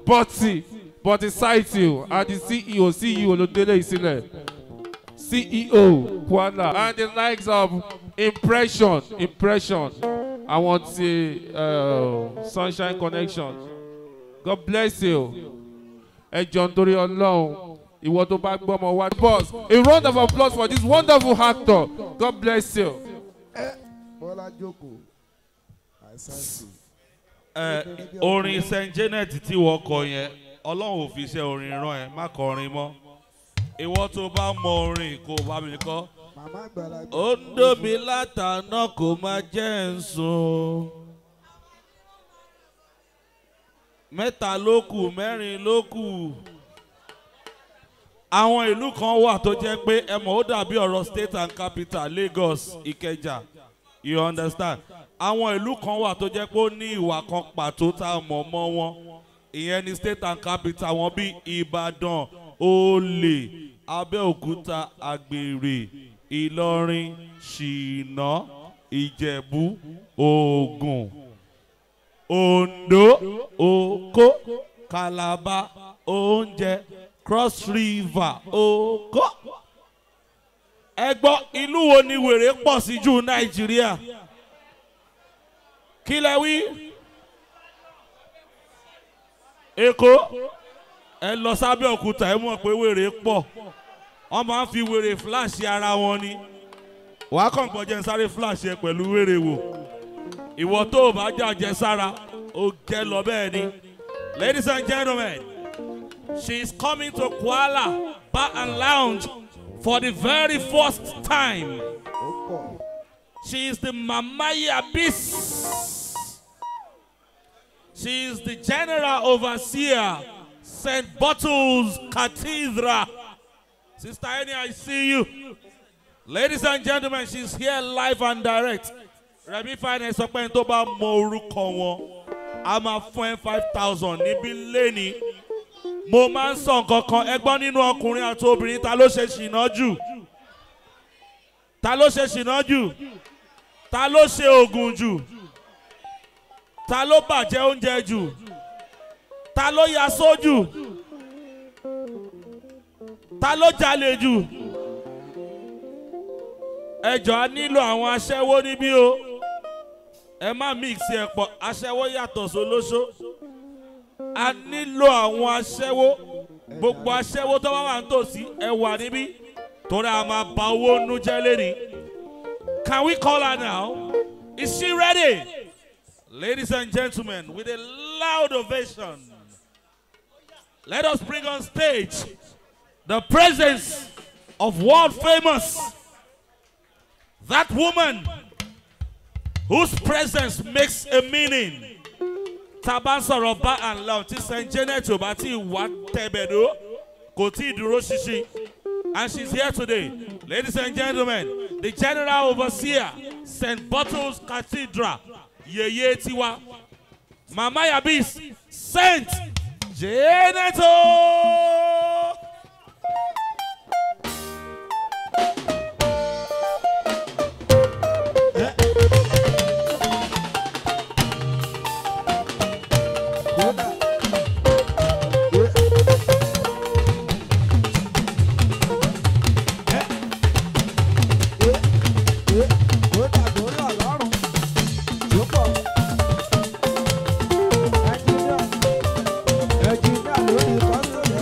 bọ́tì bọ́tì saiti àti ceo ceo ló délé ìsílẹ̀ ceo kwala and the likes of impression impression àwọn ti uh, sunshine connection god bless you ẹ jọ nítorí ọlọ́run ìwọ tó bá gbọ́ ọmọ wa. boss a round of applause for this wonderful actor god bless you. bọ́lá jókòó àìsàn ẹ orin st janet tí wọ́n kọ yẹn ọlọ́run ò fi ṣe orin rán ẹ má kọrin mọ́ ìwọ tó bá mọ orin kò bá mi kọ́ màmá àgbàlagbà ó ń dóbi látàná kò má jẹ́ ń sùn mẹ́ta ló kù mẹ́rin ló kù àwọn ìlú kan wà tó jẹ́ pé ẹ mọ̀ ó dàbí ọ̀rọ̀ state and capital lagos ìkẹjà you understand àwọn ìlú kan wà tó jẹ́ pé ó ní ìwà kan pàtó tá a mọ̀ mọ́ wọn ìyẹn ni state and capital wọn bíi ìbàdàn olè abẹ́òkúta àgbèrè ìlọrin ṣìnà ìjẹ̀bú ògùn ondo oko calabar oúnjẹ cross river oko. ẹ gbọ́ ìlú wo ni wèrè pọ̀ sí jù nàìjíríà kí lẹ wí èkó ẹ lọ sábẹ́ òkúta ẹ mọ̀ pé wèrè pọ̀ wọ́n máa ń fi wèrè fúláṣì ara wọn ni wàá kàn gbọ́ jẹ́ ń sáré fúláṣì ẹ pẹ̀lú wèrè wò ìwọ tó o bá jàjẹ́ sára ó jẹ́ lọ bẹ́ẹ̀ ni ladies and gentlemen she is coming to kuala bar and lounge for the very first time ó pọ̀ she is the mamayi abyss she is the general overseer st bottles cathedral sister eni i see you ladies and gentlemen she is here live and direct remi finance sọ pé n tó bá mọ orúkọ wọn a máa fún ẹ five thousand níbí lẹ́ni mo máa ń sọ nǹkan kan ẹgbọ́n nínú ọkùnrin àti obìnrin ta ló ṣe ṣìnà jù ta ló ṣe ṣìnà jù ta ló ṣe oògùn jù ta ló bàjẹ́ oúnjẹ jù ta ló ya sójú ta ló jalè jù ẹjọ́ a nílò àwọn aṣẹ́wó níbí o ẹ má mix ẹ̀ pọ̀ aṣẹ́wó yàtọ̀ sólóṣó a nílò àwọn aṣẹ́wó gbogbo aṣẹ́wó tó bá wà nítòsí ẹ wà níbí torí a máa ba owó nú jẹ́ lẹ́ni. Can we call her now? Is she ready? Ladies and gentlemen, with a loud ovation, let us bring on stage the presence of world famous that woman whose presence makes a meaning. Taban sọ̀rọ̀ bá and love tí St. Janet ò bá tí ì wá tẹ̀bẹ̀dó kò tí ì dúró ṣinṣin. And she's here today. Ladies and gentlemen, the General Overseer, St. Bottles Cathedral, Yeye Tiwa, Mama Yabis, Saint Janeto. kódà kódà tó rọ̀ lọ́rùn tó pọ̀ ẹnjìníà ẹnjìníà lórí kọ́sọ̀rọ̀.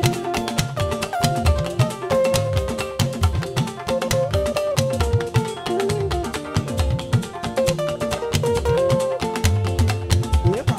Èèpà.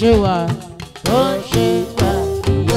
ṣe wà tó ń ṣe wà ìyá.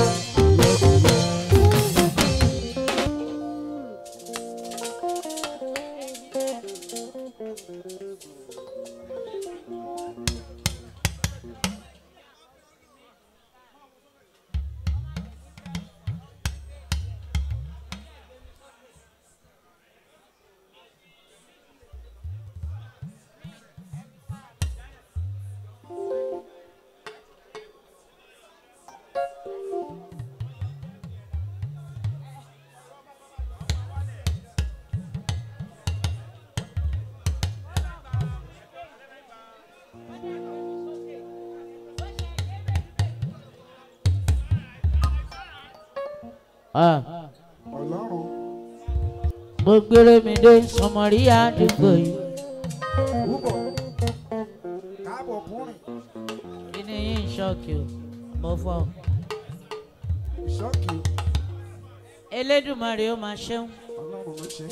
Ah, ọlọ́run mo gbére mi dé sọmọrí àdúgbò yìí púpọ̀ káàbọ̀ kúrin kí ni yín ń ṣọ́ọ̀kì o mo fọ́ ìṣọ́kì elédùnmarè ó máa ṣeun ọlọ́run ló ṣe.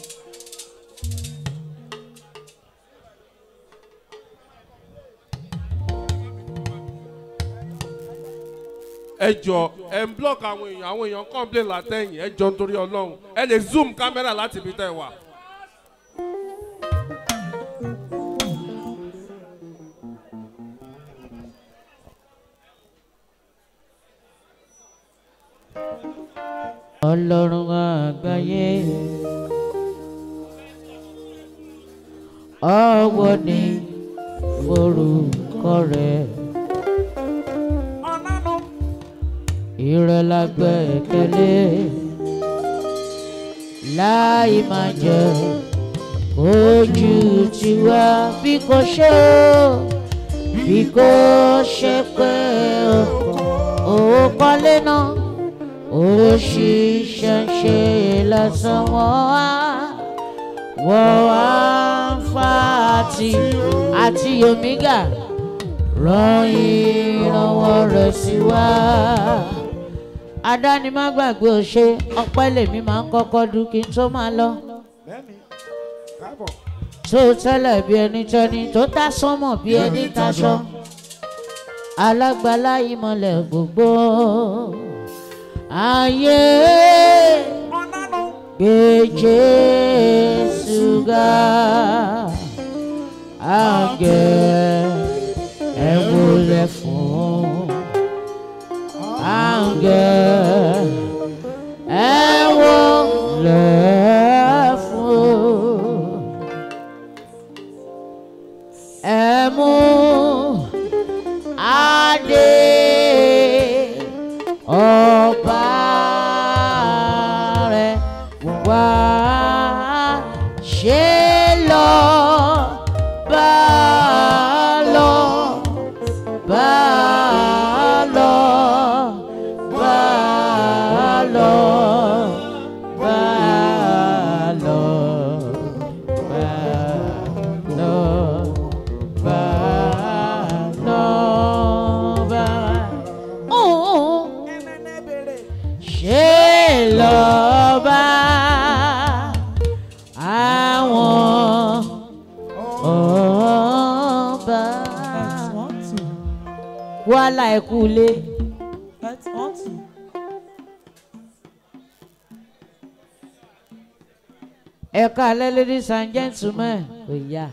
ẹ jọ ẹ ń block àwọn èèyàn àwọn èèyàn complain látẹ̀yìn ẹ jọ nítorí ọlọ́run ẹ lè zoom kámẹ́rà láti ibi tẹ́ ẹ wà. ọlọ́run àgbáyé ọwọ́ ni forúkọ rẹ̀ ọ̀nànú ìrẹ̀lágbẹ̀kẹ̀lé láì máa jẹ ojú tiwa bí kò ṣe ó bí kò ṣe pé ó kọ́lé náà ó ṣiṣẹ́ ṣe lásán wọ́n wá wọ́n wá ń fa àti àti omega rán ìrànwọ́ rẹ̀ sí wa. adáni má gbàgbé òṣè ọpẹ́ lèmi máa ń kọ́kọ́ dún kí n tó máa lọ. bẹ́ẹ̀ni káàbọ̀ tó tẹ́lẹ̀ bí ẹni tẹ́ni tó tá sánmọ̀ bí ẹni taṣọ. alágbálá ìmọ̀lẹ̀ gbogbo. ayé ọ̀nànú gbé Jésù ga. àgẹ̀ ẹ wọlé fún. àgẹ̀ ẹ wọlé fún. ẹ mú adé ọba rẹ wá ṣe lọ bá lọ bá lọ bá lọ bá lọ bá lọ bá lọ bá. ẹnẹ́nẹ́ bèrè ṣe lọ́ba àwọn ọba. wàhálà ẹ̀kú lé. ẹ̀ka alẹ́ ladies and gentlemen kò yá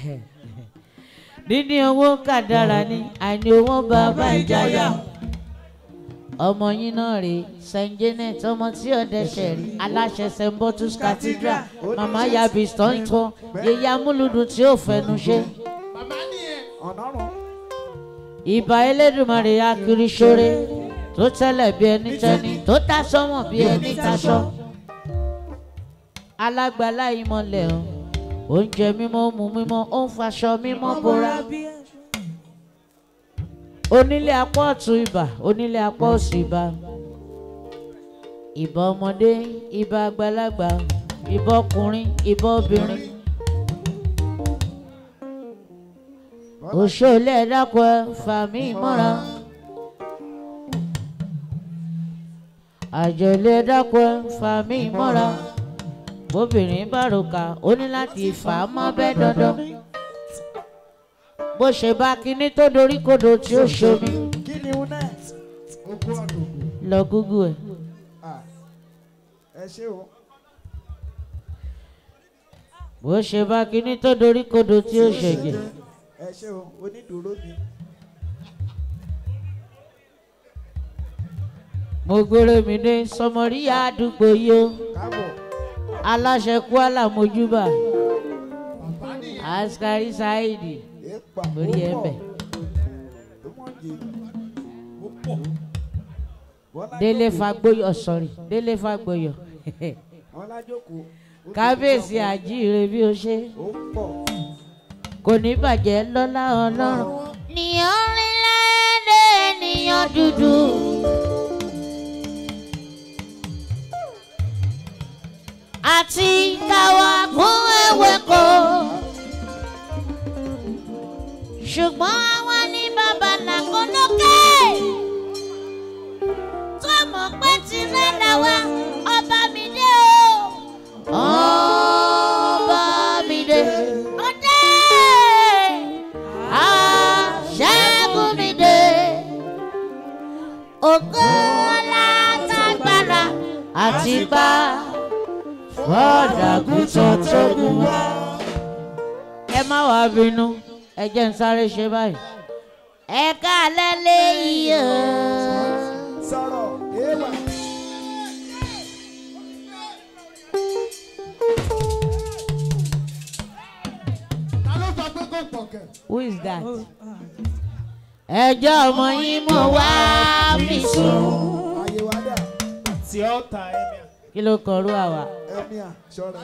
níní owó kàdára ni àìní owó bàbá ìjáyà ọmọ yín náà rèé saint janet ọmọ tí ọdẹṣẹ rí aláṣẹ st botus cathedral mama yabi stọntọ yeye amúlùdùn tí ó fẹnu ṣe ọ̀nàrún ìbà elédùnmarè akiri ṣoore tó tẹ́lẹ̀ bí ẹni tẹ́ni tó tá sọ́mọ̀ bí ẹni taṣọ alágbálá ìmọ̀lẹ̀ o oúnjẹ mímọ́ mu mímọ́ ó ń faṣọ mímọ́ bora onílé apá ọ̀tún ibà onílé apá òsì ibà ìbà ọmọdé ìbà àgbàlagbà ìbà ọkùnrin ìbà obìnrin òṣòlè ẹ̀dàkọ̀ ẹ̀ fàmí ìmọ̀ra àjọlé ẹ̀dàkọ̀ ẹ̀ fàmí ìmọ̀ra bóbìnrin bá ròkà ó ní láti fà á mọ́ bẹ́ẹ̀ dandan bó ṣe bá kinní tó dorí kodò tí ó ṣomi lọ gúgú ẹ̀. Ah, ẹ ṣé o bó ṣe bá kinní tó dorí kodò tí ó ṣẹ̀jẹ̀. ẹ ṣé o onídùúró mi mo gbére mi dé sọmọrí àdúgbò yìí o káàbọ̀ aláṣẹ kwara mojúbà askari saidi èèpà lórí ẹ̀bẹ̀ tó mọ̀ jẹ́ bọ́lá délé jókòó, fagbóyọ sọrí délé fagbóyọ bọ́lá jókòó ó ti kábíyèsí jókòó, àjíire bí o ṣe ó pọ̀ kò ní bàjẹ́ lọ́lá ọlọ́run. ní orílẹ̀-èdè ènìyàn dúdú. àti káwa kún ewéko. ṣùgbọ́n àwa ní bàbá làkọ́lọ́kẹ́. tó mọ̀ pé tirẹ̀ làwa ọba mi dé o. ọba mi dé. ọdẹ aṣẹ́gun mi dé. ògo alátagbára àti pa fọ́dàgùtàn tó gùn wá. ẹ má wàá bínú ẹ jẹ́ ń sáré ṣe báyìí. ẹ káalẹ́ léyìí o. sọ̀rọ̀ èèwà Who is that? ẹjọ́ ọmọ yín mo wá fi sùn. ayé wa dà tí ó ta ẹ̀mí à. kí ló kọrú àwa. ẹ̀mí à ṣọ́ra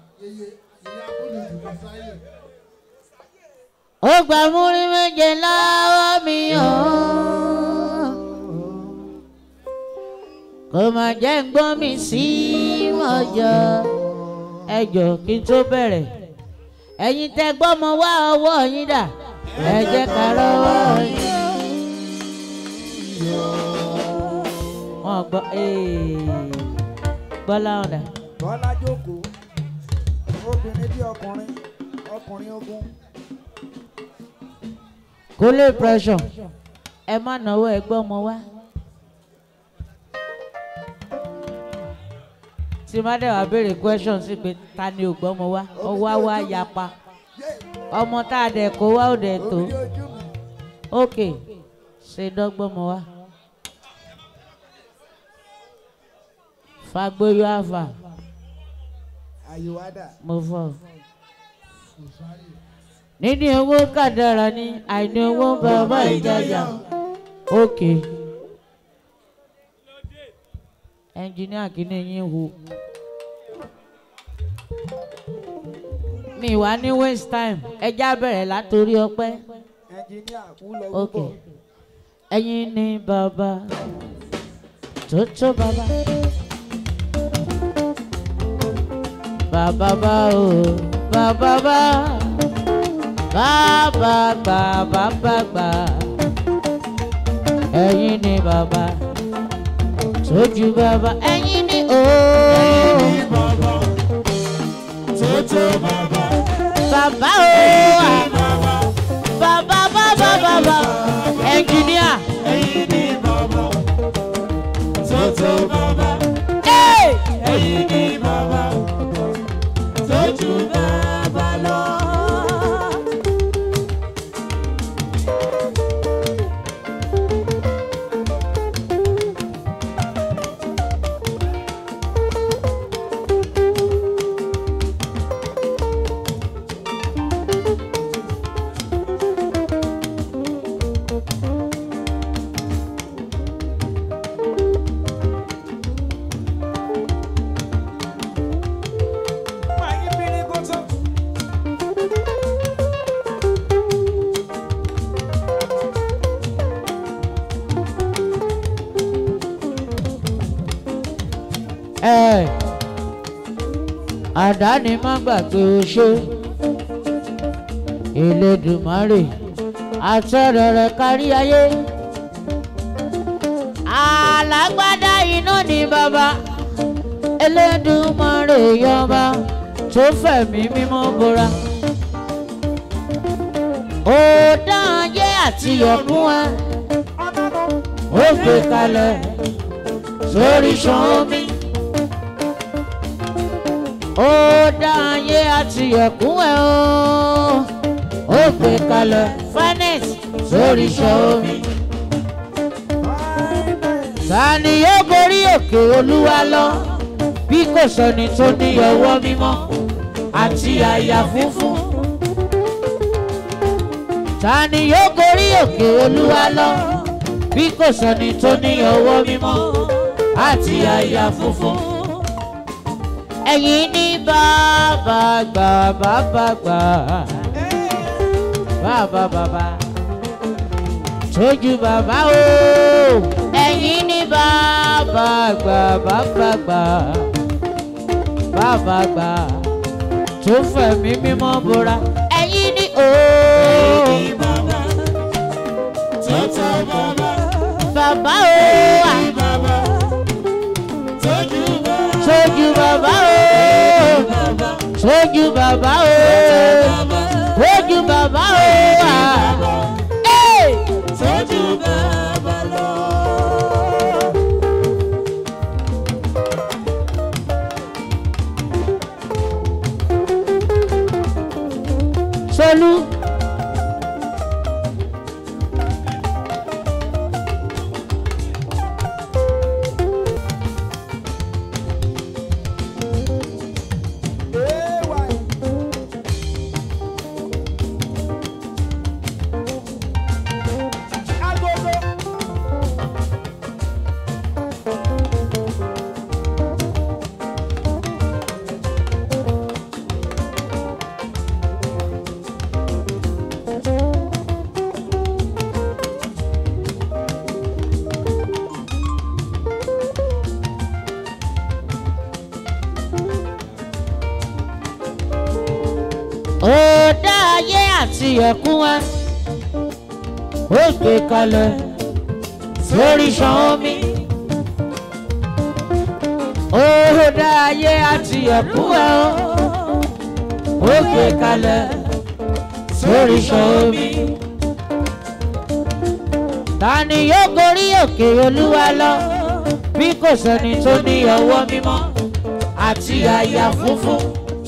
ó gba múrí méje lọ́wọ́ mi o. kò má jẹ́ ń gbọ́n mi sí mọ́jọ́. ẹ jọ kí n tó bẹ̀rẹ̀ ẹ̀yin tẹ gbọ́mọ wá ọwọ́ yín dà ẹ jẹ́ ká rọ́wọ́ yín. wọ́n gbọ́ gbọ́ láwọn dà. bọ́lá jókòó obìnrin bí ọkùnrin ọkùnrin ogun kó lè pressure ẹ má náwó ẹ gbọ́mọ wá. tí má dẹ̀ wá béèrè question sí pé ta ni ò gbọ́mọ wá ọwọ́ á wá yapa ọmọ tá a dẹ̀ kó wá ò dẹ̀ tó omi ojú mi ok ṣe dọ́gbọ́mọ wá. fagboyo àfà ayé wa dà mo fọ. níní owó kàdára ní àìní owó bàbá ìjàjà ok ẹnjìníà kìíní yín hu mi wá ní waste time ẹjá bẹ̀rẹ̀ látòrí ọpẹ́ ẹnjìníà kú lọ ok wúbọ̀ ẹ̀yin ni bàbá tó tó bàbá bàbá bá o bàbá bá bàbá gbà bàbá gbà ẹ̀yin ni bàbá tójú bàbá ẹ̀yin ni o bàbá o bàbá bàbá bàbá ẹnjìníà. Hey! ẹ àdáni má gbàgbé o ṣe Elédùmarè àtọ̀rọ̀ rẹ̀ kárí ayé alágbádá iná ni bàbá Elédùmarè yọba tó fẹ̀mí mímọ́ bora ó dán ayé àti yọ̀kún ẹ ó gbé kalẹ̀ sórí ṣan omi. ó dá ayé àti ẹ̀kún ẹ̀ o ó gbé kalẹ̀ finance sórí ṣan omi. ta ni yóò gorí òkè olúwa lọ bí kò sọni tó ní ọwọ́ mímọ́ àti àyà funfun. ta ni yóò gorí òkè olúwa lọ bí kò sọni tó ní ọwọ́ mímọ́ àti àyà funfun. ẹ̀yin ní bàbá gbà bàbá gbà bàbá bàbá tójú bàbá o ẹ̀yin ní bàbá gbà bàbá gbà bàbá gbà tó fẹ̀mí mímọ́ bora ẹ̀yin ní o. bàbá o tójú bàbá o tójú bàbá o tójú bàbá o. Hey! Solú. ó dá ayé àti ẹ̀kún wa ó gbé kalẹ̀ sórí ṣan omi. ó dá ayé àti ẹ̀kún wa ó gbé kalẹ̀ sórí ṣan omi. ta ni yóò gorí òkè olúwa lọ bí kò sẹ́ni tó ní ọwọ́ mímọ́ àti àyà funfun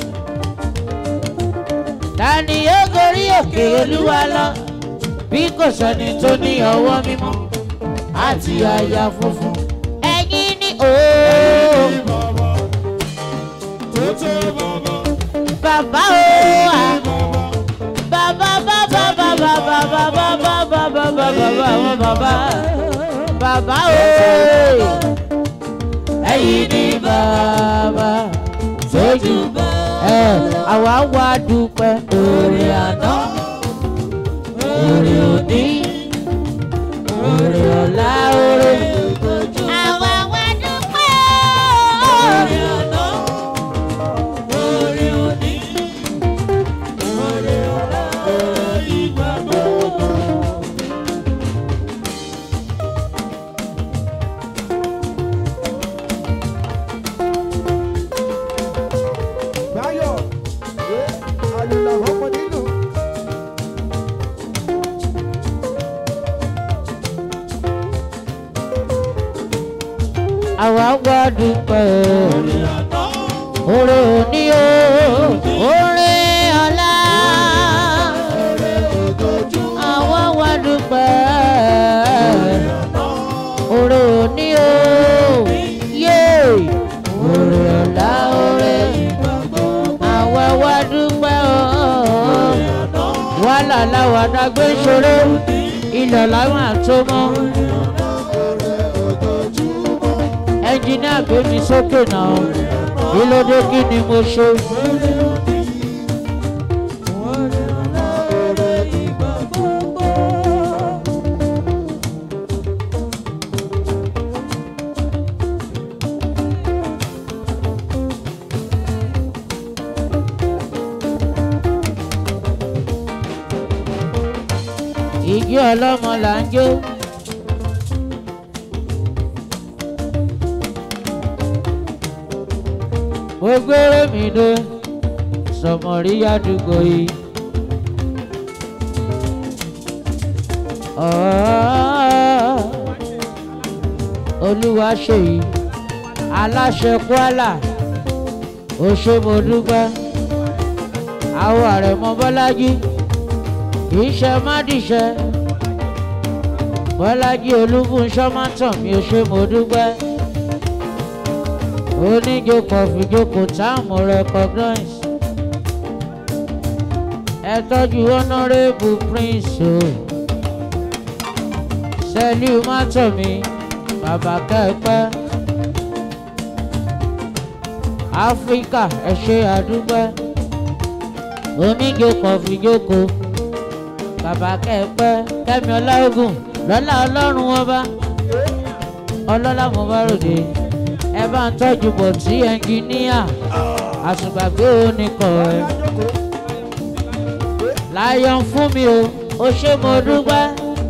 tani yóò gorí òkè olúwa lọ bí kò sẹ́ni tó ní ọwọ́ mímọ́ àti àyà funfun ẹ̀yin ní ooo bàbá ooo à bàbá bàbá bàbá bàbá bàbá bàbá bàbá àwọn bàbá bàbá ooo ẹ̀yin ní bàbá tójú ẹ àwa wá dúpẹ́ orí àná orí òní orí ọ̀la orí ìgbòjú. àwa wá dúpẹ́ orí àná orí òní orí ọ̀la orí ìgbà gbogbo. Báyọ̀, ẹ àlùlà ọmọ nínú. àwa wá dúpẹ́ orí òní o orí ọ̀la àwa wá dúpẹ́ orí òní o yé orí ọ̀la orí àwa wá dúpẹ́ o wàhálà làwọn àdágbé ṣòro ilẹ̀ làwọn àtọmọ́. ẹnjìníà gbé mi sókè náà kí ló dé kí ni mo ṣe. ìjọ ọlọ́mọ là ń jó. mo gbére mi dé sọmọrí àdúgbò yìí. olúwa ṣèyí aláṣẹ kwara òṣèmọdúgbẹ àwọn àrẹ̀mọ bọ́lájí kì í ṣe mádìṣẹ bọ́lájí olúfúnṣọ́ má tàn mí òṣèmọdúgbẹ oníjókòó fìjókòó táàmù recognize ẹ tọ́jú honourable prince o sẹ́líù má tàn mí bàbá kẹ́pẹ́ áfíríkà ẹ ṣe àdúgbẹ́ oníjókòó fìjókòó bàbá kẹ́pẹ́ kẹ́mi ọláògùn lọ́lá ọlọ́run ọba ọlọ́lá mo bá ròde ẹ bá ń tọ́jú bọ̀ tí ẹnjìníà àtùgbàgbé oníkọ̀ ẹ̀ láyọ̀n fún mi o ó ṣe mo dúpẹ́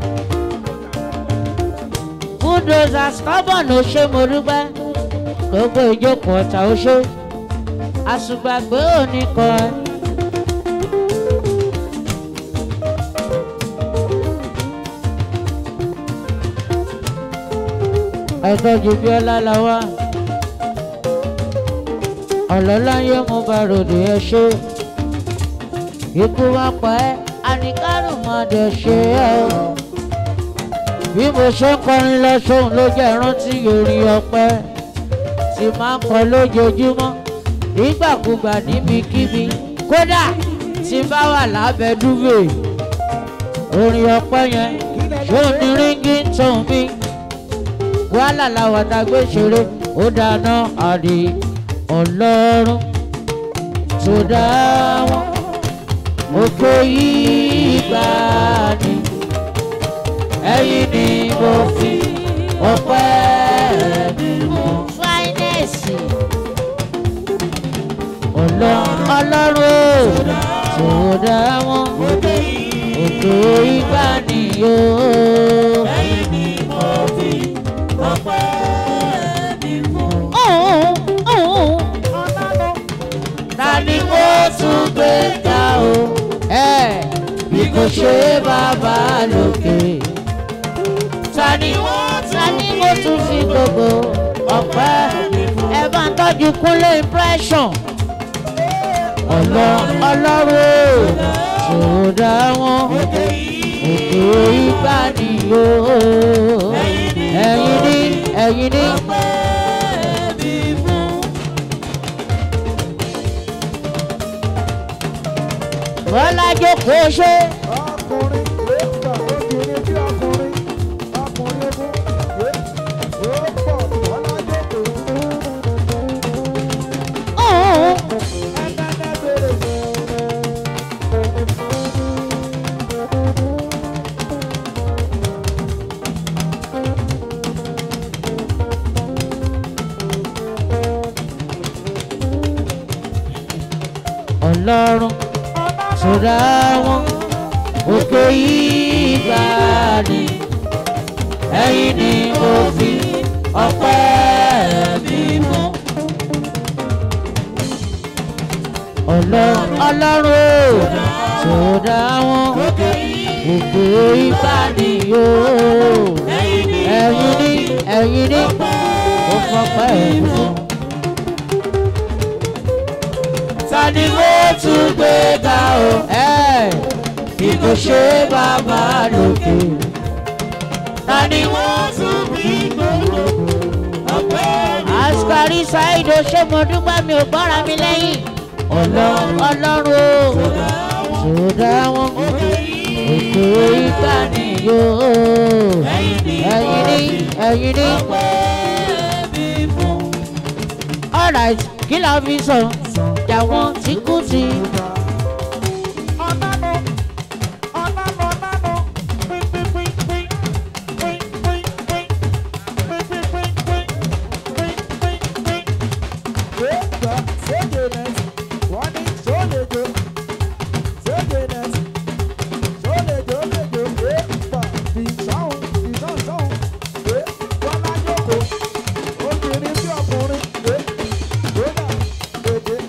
bulldozer stubborn ó ṣe mo dúpẹ́ gbogbo ìjókòó ọ̀tá ó ṣe àtùgbàgbé oníkọ̀ ẹ̀. ẹ̀tọ́jú bíọ́lá la wá ọ̀lọ́láyé mo bá ròdì ẹ ṣe ikú wá pa ẹ́ àníkárù máa dẹ̀ ṣe ẹ́ o bí mo ṣe ń kọrin lọ sóhun ló jẹ́ rántí orin ọpẹ́ tí máa ń kọ lójoojúmọ́ nígbàkúgbà níbikíbi kódà tí bá wà lábẹ́ dúvè orin ọpẹ́ yẹn ṣó ní ríngì ń tàn mí wàhálà làwọn àtàgbé ṣeré ó dáná àdì ọlọ́run tó dá wọn òkè yìí gbà ní ẹ̀yìn ni mo fi ọpẹ́ mi mú. fáínẹ́ẹ̀sì ọlọ́run tó dá wọn òkè yìí gbà ní yóò. ẹ̀yìn ni mo fi ta ni mo tún gbé ga o bí kò ṣe bàbá lókè ta ni ta ni mo tún fi gbogbo ọpẹ́ ẹ bá ń tọ́jú kúnlé impression ọlọ́run tó dá wọn òkè ìgbà nìyó ẹ̀yin ní ẹ̀yin ní. bọ́lá jókòó ṣe. ọkùnrin èèpà obìnrin bí ọkùnrin ọkùnrin ogun èèpọ̀ ọlájọ́kọ̀ ẹ̀ẹ́dẹ́gbẹ̀rẹ̀ bèrè. ọlọ́run tó dá wọn òkè yìí gbà ní ẹ̀yìn ni mo fi ọpẹ́ mi mú. ọlọ́run ọlọ́run ó tó dá wọn òkè yìí gbà ní yóò ẹ̀yìn ni ẹ̀yìn ni ó fọpẹ́ mi mú. ta ni mo tún gbé ga o. bí kò ṣe bàbá lókè. ta ni mo tún bí gbogbo ọpẹ́ mi. askari saheed ṣé mo dúpẹ́ mi ò gbọ́ra mi lẹ́yìn. ọlọ́run ọlọ́run o tó dá wọn òkè ìgbà nìyó. ẹ̀yin ni ẹ̀yin ni. alright kí la fi sọ jàwọn tí kú ti. ọ̀nàmọ̀ ọ̀nàmọ̀ ọ̀nàmọ̀ pínpínpínpín pínpínpínpín pínpínpínpín pínpínpín. èèpà sóde nẹ́ẹ̀sì wọ́n ní sólejò sóde nẹ́ẹ̀sì sólejò lejò èèpà ìsọ̀hún ìsọ̀sọ̀hún èèpà lájòkó obìnrin bí ọkùnrin èèpà èdè.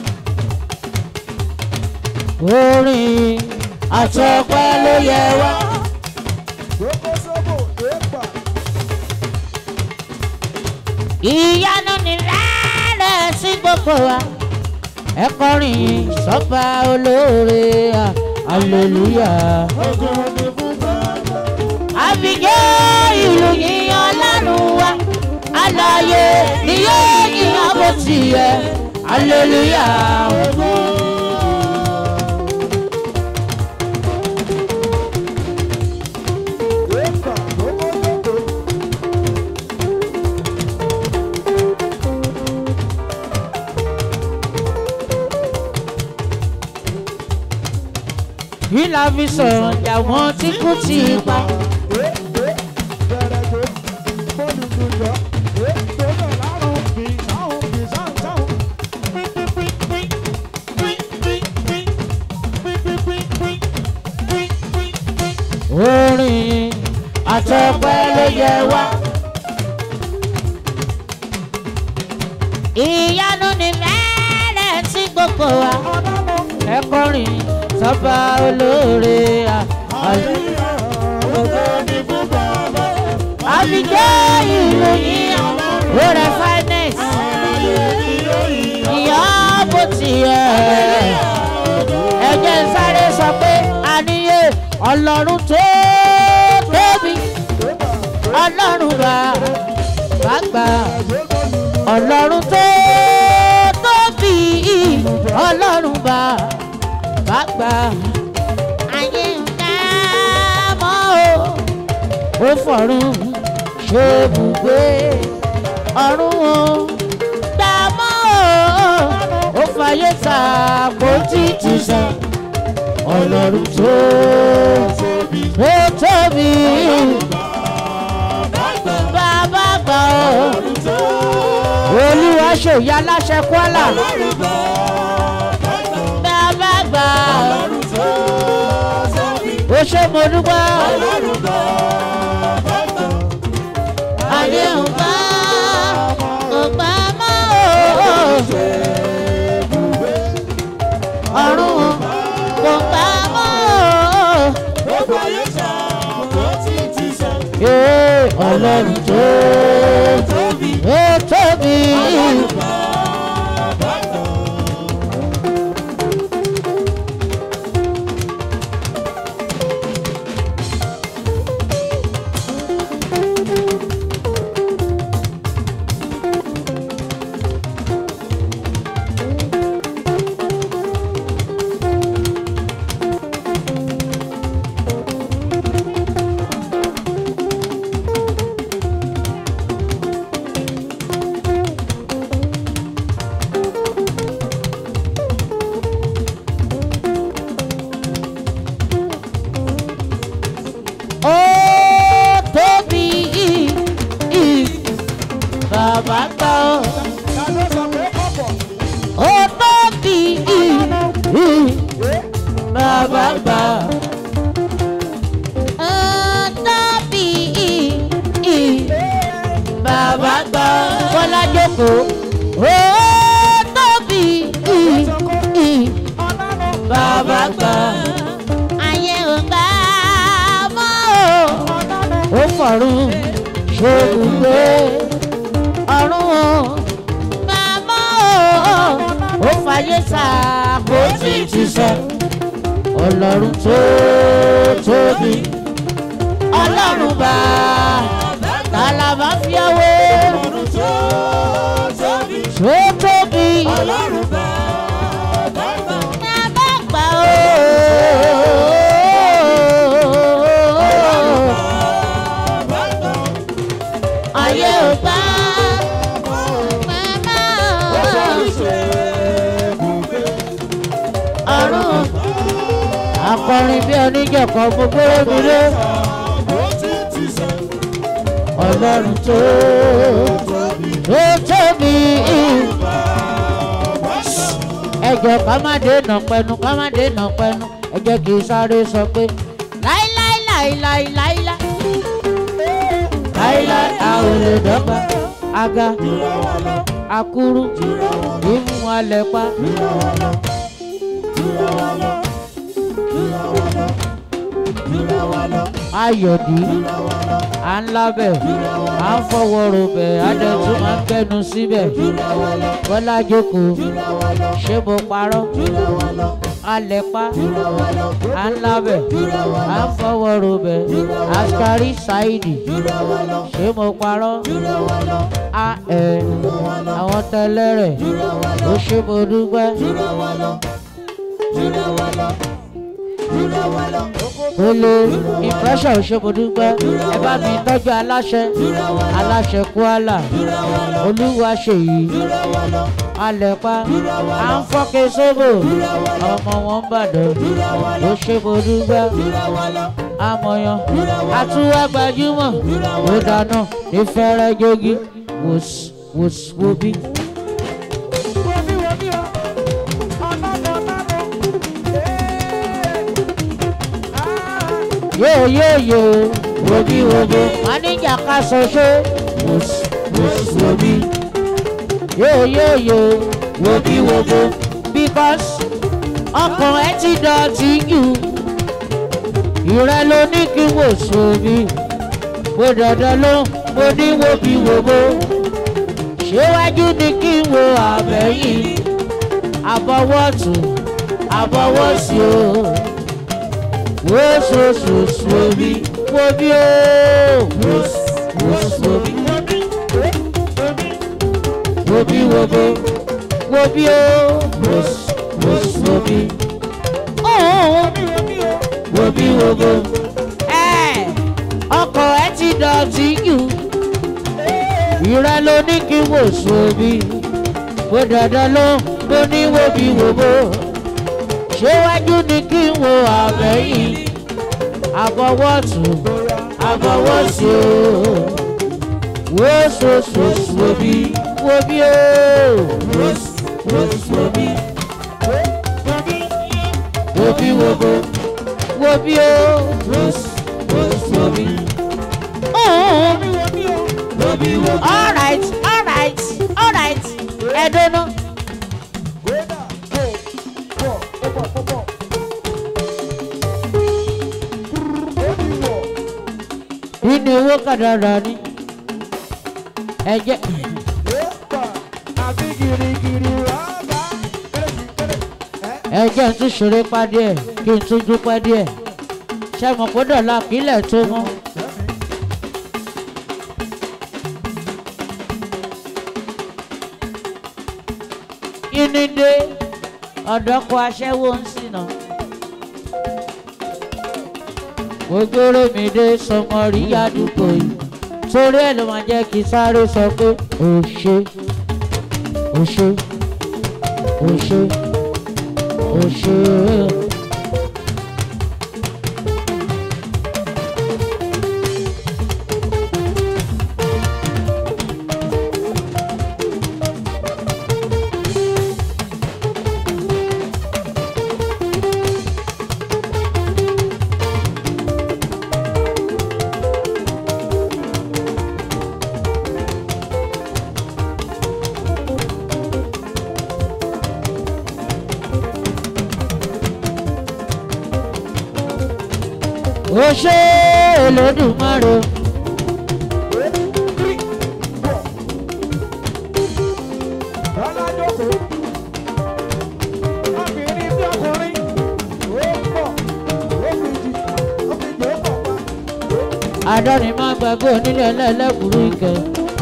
orin àtọpẹ́ ló yẹ wá. Gbogbo sóbò èèpà ìyanu ni rẹ́rẹ́ sí gbogbo wa ẹ kọrin yìí sọ́ba olóore à, hallelujah. àbíjẹ́ ìlú yìí ọlọ́run wa alààyè ni yóò yíyan bó ti yẹ hallelujah. kí la fi sọ̀rọ̀ jà wọ́n tí kú ti pa. orin àtọpẹ́ ló yẹ wá. ìyanu ni mẹ́rẹ̀ sí gbogbo wa. ẹ kọrin sọ́ba olóore à. àbíjẹ́ ìròyìn rẹ̀ finance. ìyá bó ti yẹ. ẹ jẹ́ n sáré sọ pé àníyé ọlọ́run tó tóbi ọlọ́run bá bá gbà ọlọ́run tó tóbi ọlọ́run bá bá gbà ayé ń ká mọ́ o ó fọ̀run ṣe bùgbé ọ̀run o gbà mọ́ o ó fàyè ta kó títí sàn ọlọ́run tó tóbi ó tóbi bàbá gbà ó olúwa ṣòyà láṣẹ kwara bàbá gbà ó ṣe mo dúpẹ́ ayé ń bá kò gbà mọ́ o ọ̀run kò gbà mọ́ o. Ee, ọlọ́run tó tóbi ó tóbi. ó tóbi bàbá gbà ó ó tóbi bàbá gbà ó tóbi bàbá gbà kọ́lá jókòó ó tóbi bàbá gbà ayé ò gbà mọ́ o ó fọ̀run ṣògùngbé ọ̀run o màmá o ó fàyè sàkó tí ti sọ ọlọ́run tó tóbi ọlọ́run bá tàlàbà fi ọwọ́ tó tóbi bàbá gbà o. ayé ò gbà màmá ọ̀run akọrin bí oníjọ̀kọ̀ gbogbo mi lé ọlọ́run tó tó tóbi ẹjọ ká má dènà pẹnu ká má dènà pẹnu ẹjẹ kì í sáré sọ pé láíláíláíláíláíláí láíláí a ò lè dọ́gba aga akuru ìmú alẹ̀ pa. ayọ̀dí à ń lábẹ̀ à ń fọwọ́ robẹ̀ adẹ́tún máa ń gbẹnu síbẹ̀ bọ́lá jókòó ṣé mo parọ́ alẹ̀ pa à ń lábẹ̀ à ń fọwọ́ robẹ̀ askari saidi ṣé mo parọ́ a ẹ̀ àwọn tẹ́lẹ̀rẹ̀ ó ṣe mo dúpẹ́. Olo impression ṣe mo dúpẹ́ ẹ bá mi tọ́jú aláṣẹ aláṣẹ Kuala olúwa ṣèyí alẹ́pá à ń fọ́kẹ́ sóbò ọmọ wọn bàdàn ó ṣe mo dúpẹ́ amọ̀yàn àtúwá gbajúmọ̀ ó dáná ní fẹ́rẹ́ jogi wòs wòs wòbí. yóò yóò yóò wòbí wòbó máníjà ká sọ ṣé wòs wòs wòbí yóò yóò yóò wòbí wòbó because ọkàn ẹ ti dọ̀tí jù ìrẹ́ ló ní kí wò sómi mo dandan ló mo ní wòbí wòbó ṣéwájú ni kí n wo àbẹ̀yìn àbọ̀wọ̀tún àbọ̀wọ̀sí o wosososobi wobi o wos wosobi wobi wobo wobi o wos wosobi wobi wobo ẹ ọkọ ẹ ti dọ̀tí jù ìrẹ ló ní kí wò sóbi bó dandan ló ló ní wobi wobo ṣéwájú ni kí n wo àbẹ̀yìn àbọ̀wọ̀tún àbọ̀wọ̀sí o wóṣoṣoṣo wobi wobi o wóṣoṣo wobi wobi wobo wobi o wóṣoṣo wobi. wobi wobi. all right all right all right ẹ̀dọ́nà. nínú owó kàdàrà ni ẹjẹ ẹjẹ ń tún ṣeré pa díẹ̀ kí n tún dúpẹ́ díẹ̀ ṣe mọ̀ kó dọ̀la kílẹ̀ tó mọ́. inúdé ọ̀dọ́kọ aṣẹ́wó ń sìnà gbogbo mi dé sọmọ rí àdúgbò yìí torí ẹ̀ ló máa jẹ́ kí sáré sọ pé ò ṣe ò ṣe ò ṣe ò ṣe. ó ṣe Olódùmarè. àdáni má gbàgbé onílé ẹlẹ́lẹ́kùrú ìkẹ́.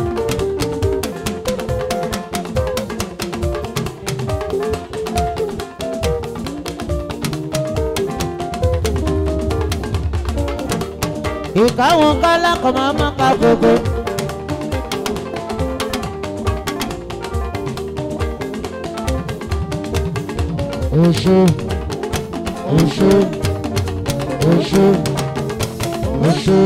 ìkáwọn kálá kan máa má ka gbogbo. oṣù oṣù oṣù oṣù.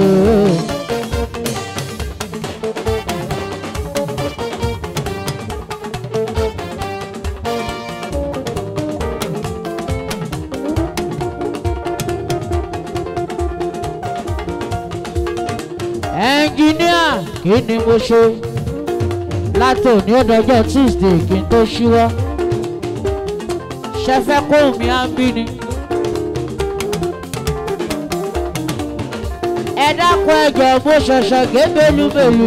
ẹnjìníà kí ni mo ṣe látòní ọdọọjọ́ tuesday kí n tó ṣíwọ́ ṣẹfẹ́ kó mi á ń bí ni. ẹ dákun ẹjọ mo ṣẹ̀ṣẹ̀ gé belúbelú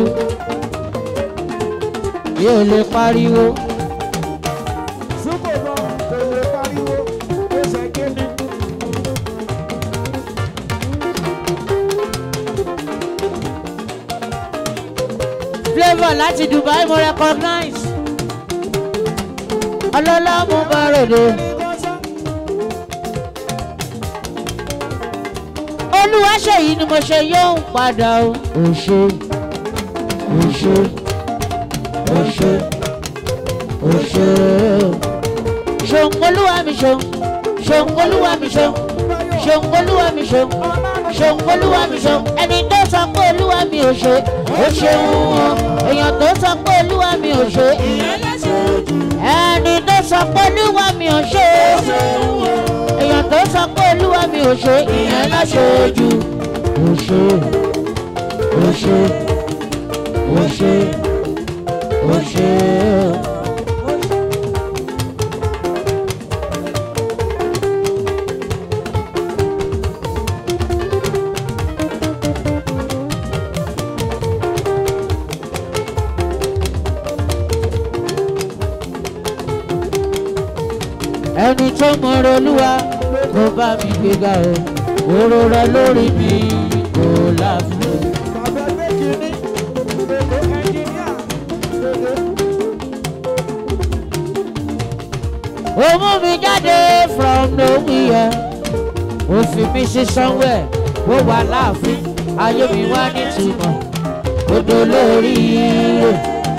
mi ò lè pariwo Súpò náà kò lè pariwo, ó ṣe kéde. flavour láti dubai mo recognize ọlọ́lá mo bá ròde. olúwa ṣèyí ni mo ṣe yóò padà o. o ṣe o ṣe o ṣe o ṣe ṣòun olúwa mi ṣòun ṣòun olúwa mi ṣòun ṣòun olúwa mi ṣòun ṣòun olúwa mi ṣòun ẹni tó sọ pé olúwa mi ò ṣe ó ṣeun o èèyàn tó sọ pé olúwa mi ò ṣe ẹni tó sọ pé olúwa mi ò ṣe èèyàn tó sọ pé olúwa mi ò ṣe ìyẹn láṣojú ò ṣe ò ṣe ò ṣe ò ṣe. ẹni tó mọ̀rọ̀ olúwa kó bá mi gbéga o òrò rẹ lórí mi kò láfi. Bàbá ẹgbẹ́ kìíní, gbogbo ẹnjìníà, gbogbo. ó mú mi jáde from nowhere ó fi mi sí somewhere ó wà láàfin ayé mi wá nítumọ̀ ó dolórí ire.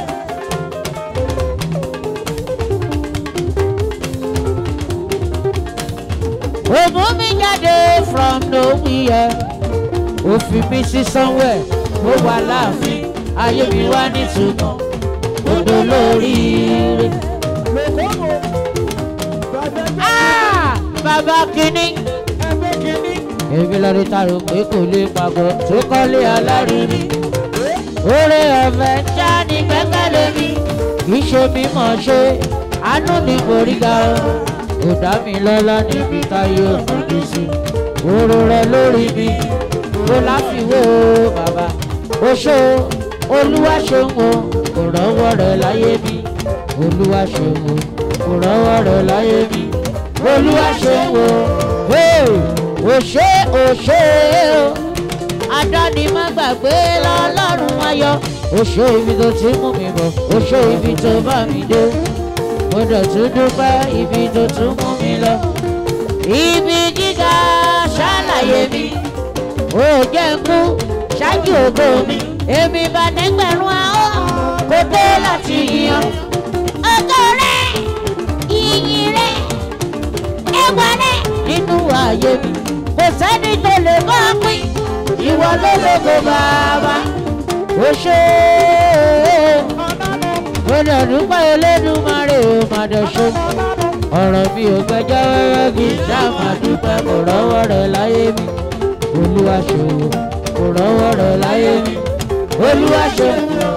ó mú mi jáde from nowhere ó fi mi sí somewhere ó wà láàfin ayé mi wá nítumọ̀ ó dolórí ire. Lòkòmò, bàbá ẹgbẹ́ Ah! bàbá kínní. ẹgbẹ́ kìíní, èmi lọ rí tàrò pé kò lè pàgọ́ tó kọ́lé alárinrin. oore ọ̀fẹ́ já ní gbẹ́kẹ̀lé mi kì í ṣe mímọ̀ ṣe àánú ní boríga o. kò dá mi lọ́lá níbi táyé òmùdí sí. oró rẹ lórí mi kò láfiwé o bàbá. o ṣe o olúwa ṣeun o kò rọ́wọ́ rẹ láyé mi. olúwa ṣeun o kò rọ́wọ́ rẹ láyé mi. olúwa ṣeun o. Hey! òṣè òṣè o adáni má gbàgbé lọ́lọ́run ayọ̀ òṣè ibi tó ti mú mi bọ̀ òṣè ibi tó bá mi dé mo dẹ̀ tún dúpẹ́ ibi tó tún mú mi lọ ibi gíga ṣàlàyé mi ó jẹ́ ń kú ṣáájú ògo mi èmi bá nẹ́gbẹ̀rún ahọ́n kó tó láti yan ògo rẹ̀ ìyìn rẹ̀ ẹwà rẹ̀ nínú ààyè mi kò sẹ́ni tó lè bá a pín ìwọ ló lógo bàbá ó ṣe é ó lè dúpẹ́ Elédùmarè ó má dẹ̀ ṣe ọ̀rọ̀ mi ò gbẹjọ́ wẹ́wẹ́ kì í ṣá má dúpẹ́ kò rọ́wọ́ rẹ̀ láyé mi olúwa ṣòwò kò rọ́wọ́ rẹ̀ láyé mi olúwa ṣe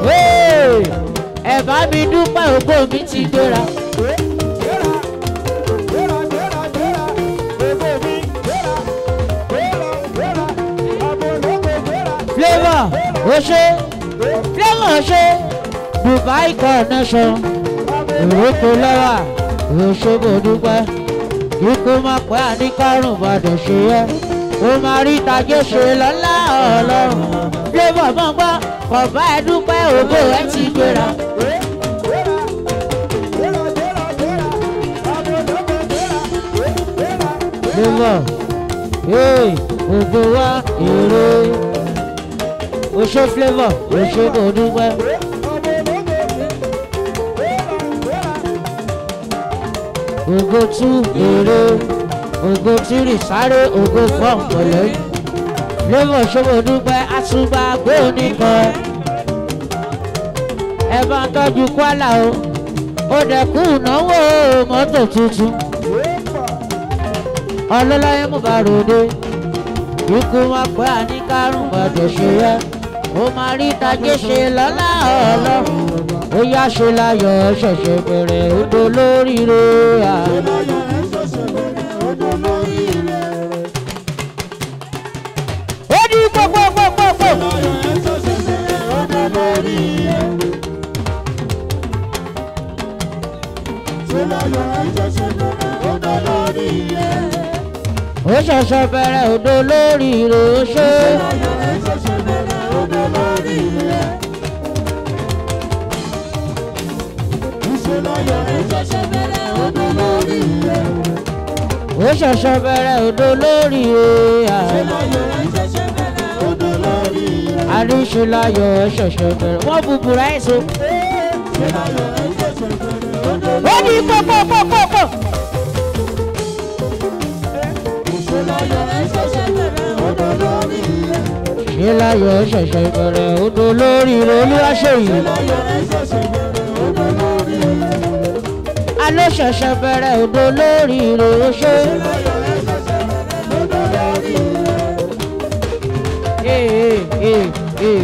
ẹ bá mi dúpẹ́ ògbó mi ti gbéra. gbéra, gbéra, gbéra, gbéra, gbogbo mi, gbéra, gbéra, gbéra, àbòlókò gbéra. flavour ó ṣe flavour ṣe dubai connection ìrókò lọ́wà òṣogbo dúpẹ́ ikú má pẹ́ àníkárùn gbọ́dọ̀ ṣe yẹ ó máa rí tajé ṣe lọ́lá ọlọ́run flavour mọ̀ gbọ́ kọ̀ọ̀bá ẹ dúpẹ́ ògo ẹ ti gbéra. flavour hey, ògo wa èrè ó ṣe flavour òṣogbo dúpẹ́. ògo tú èrè ògo tírì sáré ògo fọ́ọ̀mù pẹ̀lẹ́ flavour ṣòwò dúpẹ́ àtúgbà gbóníkan ẹ bá ń tọ́jú kwara o ó dẹ̀kú ìnáwó mọ́tò tuntun ọlọ́láyé mú bá ròde ikú wọn pẹ́ àníkárùn gbọ́dọ̀ ṣe yẹ ó máa rí tajé ṣe lọ́lá ọlọ́run ó yá ṣe láyọ̀ ṣẹ̀ṣẹ̀ bẹ̀rẹ̀ odò lóríire àná. ó ní gbogbogbò ó ṣẹ̀ṣẹ̀ bẹ̀rẹ̀ odò lórí rẹ̀ ó ṣe. ó ṣẹ̀ṣẹ̀ bẹ̀rẹ̀ odò lórí rẹ̀ àríṣùláyọ̀ ó ṣẹ̀ṣẹ̀ bẹ̀rẹ̀ wọ́n búburú àìsàn. ó ní pọ́pọ́pọ́pọ́. ṣé láyọ̀ ó ṣẹ̀ṣẹ̀ bẹ̀rẹ̀ odò lórí rẹ̀ olúwaṣèyí. aló ṣẹ̀ṣẹ̀ bẹ̀rẹ̀ odò lórí rẹ̀ ó ṣe. Ee, ee, ee.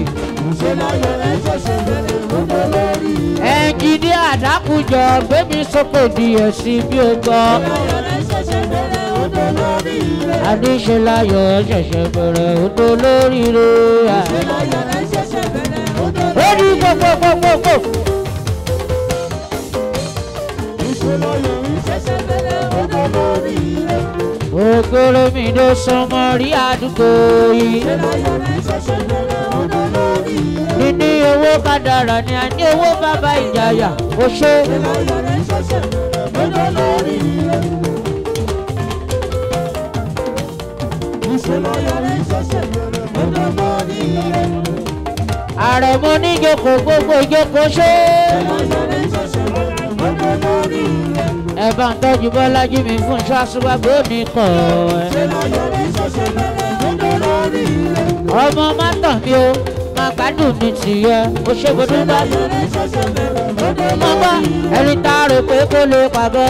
ẹnjìní àdákùjọ gbémi sókè díẹ̀ sí bí o gbọ́. àníṣe láyọ̀ ṣẹ̀ṣẹ̀ bẹ̀rẹ̀ odò lórí rẹ̀. ó ní gbogbogbogbogbò. ògèrè mi ló sọmọ rí àdúgbò yìí. níní owó kádàrà ni a ní owó bàbá ìjàyà ó ṣe. ààrẹ mo ní ìjókòó gbogbo ìjókòó ṣe. ẹ bá ń tọ́jú bọ́lájí mi fún iṣẹ́ aṣọ́gbàgbé òní kọ̀ ẹ́. ọmọ má tàn mí o máa gbádùn ní tìyẹ ó ṣe gbọdọ̀ bá. mo gbọ́ ẹni tá a rò pé kó lè pàgọ́.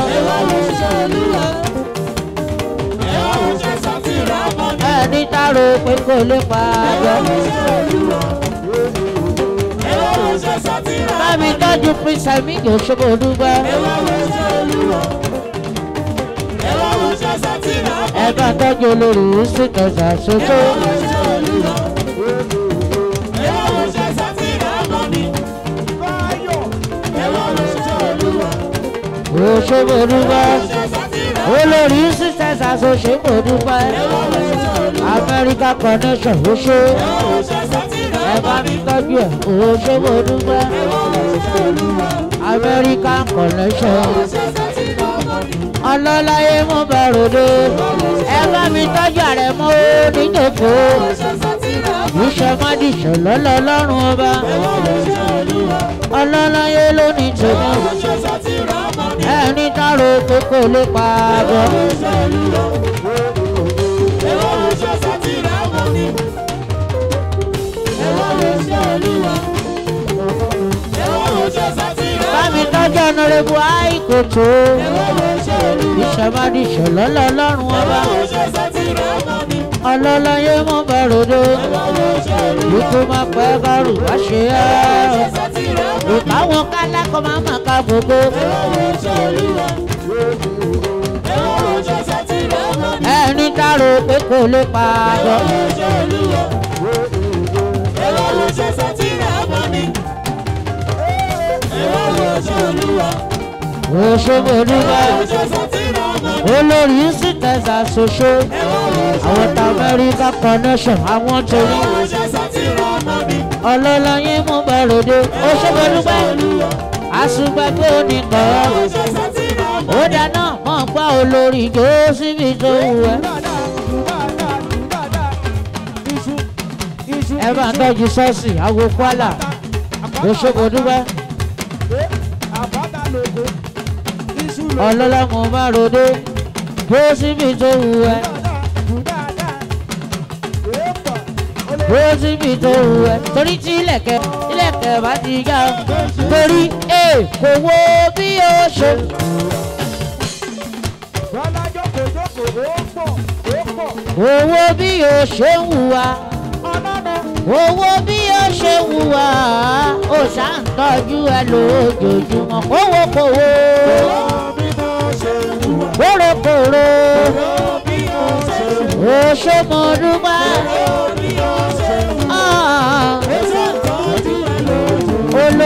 ẹni tá a rò pé kó lè pàgọ́. bá mi tọ́jú prince mi yóò ṣe gbọdọ̀ bá. ẹ bá tọ́jú olórí sí kẹsàn-án ṣoṣo. òṣèbòdúpẹ́ olórí sisters association america connection oṣù ẹ bá mi tọ́jú ẹ̀ òṣèbòdúpẹ́ american connection ọlọ́láyé mú bẹ̀rùdé ẹ bá mi tọ́jú ààrẹ mọ́ oníjòkó iṣẹ́ mádìṣẹ́ lọ́lọ́lọ́run ọba ọlọ́láyé ló ní tèmi ẹni dárò pé kò lè pa àgọ́. bámi tọ́jú ọ̀nàrẹ́bù àìkòtò ìṣẹ̀mádìṣẹ̀ lọ́lọ́lọ́run ọba ọlọ́láyé mú bẹ̀rùdé ikú máa pẹ́ bárù wá ṣe é ìkáwọn kálákọ̀ máa mà ká gbogbo. ẹni dárò pé kò lè pa àgọ́. òṣèbòdúgba olórí sí tẹ̀sán ṣoṣo àwọn tá amẹ́ríkà connection àwọn torí ọlọ́lọ́yìn mú bẹ̀rùdé òṣèbòdúgba àṣùgbàgbé oníkan ó dáná mọ̀ gbá olórí jó síbi tó wù ẹ́. ẹ bá ń tọ́jú ṣọ́ọ̀ṣì àwo kwara òṣèbòdúgba ọlọ́lá mo bá ròde jó síbi tó wù ẹ́. ó síbi tó wù ẹ́ torí tí ilẹ̀kẹ̀ ilẹ̀kẹ̀ bá ti já torí ẹ kò wo bí o ṣe. owó bí o ṣe ń hùwà owó bí o ṣe ń hùwà ó ṣàǹtọ́jú ẹ lójoojúmọ́ kówó kówó kórokòro ó ṣe mo dúpẹ́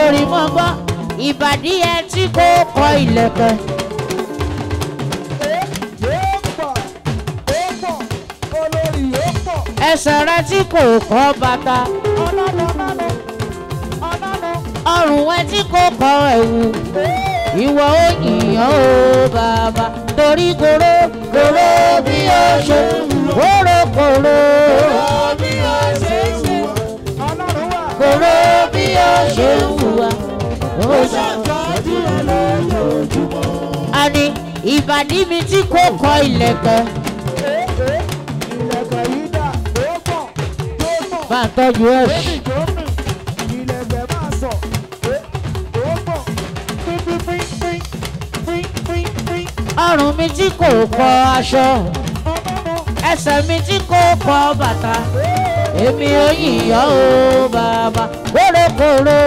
olórí mọ́ gbọ́ ìbàdí ẹ tí kò kọ ìlẹ̀kẹ̀ ẹsẹ̀ rẹ tí kò kọ bàtà ọrùn ẹ tí kò kọ ẹ̀wù ìwọ ó yìnyàn ó bàbá torí kòró kòró bí ó ṣe kòró kòró kòró bí ó ṣe ń hùwà ó ṣe. àní ìbàdí mi tí kò kọ ìlẹ̀kẹ̀ bá ń tọ́jú ẹ̀ sí. ọrùn mi tí kò kọ aṣọ ẹsẹ̀ mi tí kò kọ bàtà èmi ò yìnyàn ó bàbá kórókóró.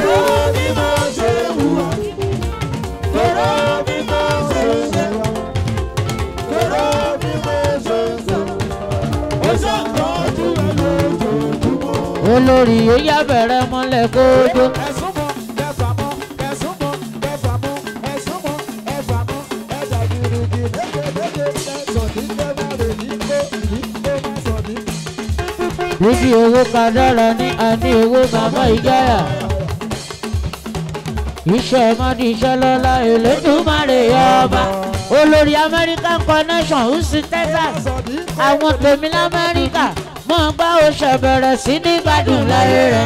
olórí ó yá bẹ̀rẹ̀ mọ́lẹ̀ kójó. níbi owó kan dára ní àní owó màmá ìjáyà. iṣẹ́ mọ́ni iṣẹ́ lọ́la Elédùmarè ọba olórí American connection houston Texas àwọn tèmi lamẹ́ríkà mọ̀ gbá oṣù bẹ̀rẹ̀ sí ní gbádùn láyé rẹ̀.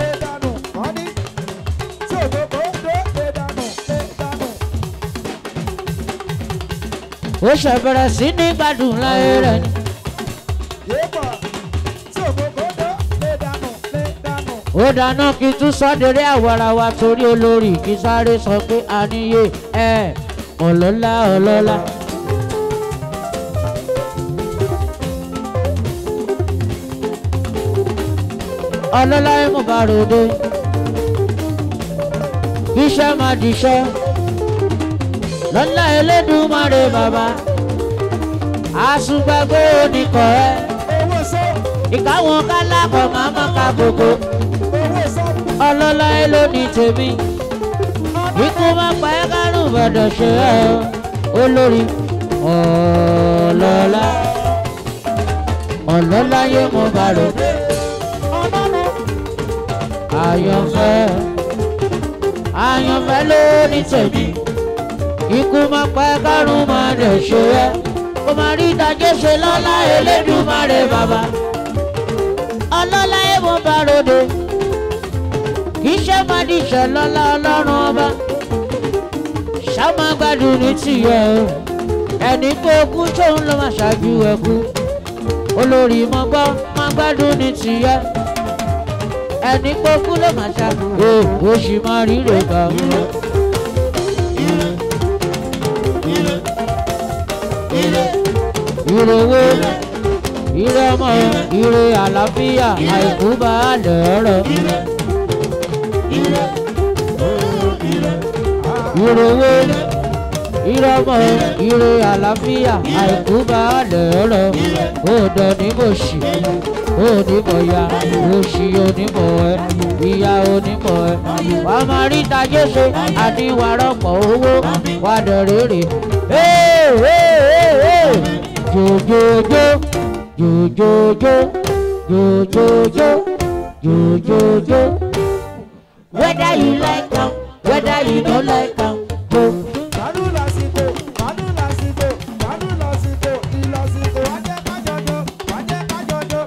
oṣù bẹ̀rẹ̀ sí ní gbádùn láyé rẹ̀ ni. ó dáná kí n tún sọ́dẹ̀rẹ́ àwarawa torí olórí kí sáré sọ pé àníyé ẹ̀ ọlọ́lá ọlọ́lá. ọlọ́lá ẹ̀ mú bàròdé iṣẹ́ máa diṣẹ́ lọ́lá Elédùmarè bàbá àṣùgbàgbé oníkọ̀ ẹ́ ìkáwọn kálákọ̀ máa má ka gbogbo ọlọ́lá ẹ ló ní tèmi ikú má pa ẹ́ kárùn gbọ́dọ̀ ṣe ẹ́ olórí ọlọ́lá ọlọ́lá yé mo bá rò àyànfẹ́ àyànfẹ́ ló ní tèmi ikú má pa ẹ́ kárùn má dẹ̀ ṣe ẹ́ kó má rí ìdájọ́ ṣe lọ́lá Elédùmarè bàbá ọlọ́lá ẹ̀ mo bá ròde kì í ṣe máa di ìṣẹ̀lọ́lá ọlọ́run ọba ṣáma gbádùn ní tìyẹ o ẹni pé ogún tóun ló máa ṣáájú ẹkú olórí mọ gbọ́ máa gbádùn ní tìyẹ ẹni pé ogún ló máa ṣáájú o ó sì máa ríre gbà ń lọ. ire wo ire ọmọ ire àlàáfíà àìkú bá a lẹ̀ ọ̀rọ̀. ire owó ire ọmọ ire àlàáfíà àìkú bá lẹ́rọ̀ òdò onímọ̀ọ́sì onímọ̀ọ́yà òṣì onímọ̀ ẹ ìyá onímọ̀ ẹ wà á máa rí tajé ṣe àníwárọ̀pọ̀ owó wà dẹ̀rẹ̀rẹ̀ jòjòjò jòjòjò jòjòjò jòjòjò whether you like am whether you no like am go. Màálù lásìkò, màálù lásìkò, màálù lásìkò, ìlọsìkò, wá jẹ́ kájọjọ, wá jẹ́ kájọjọ.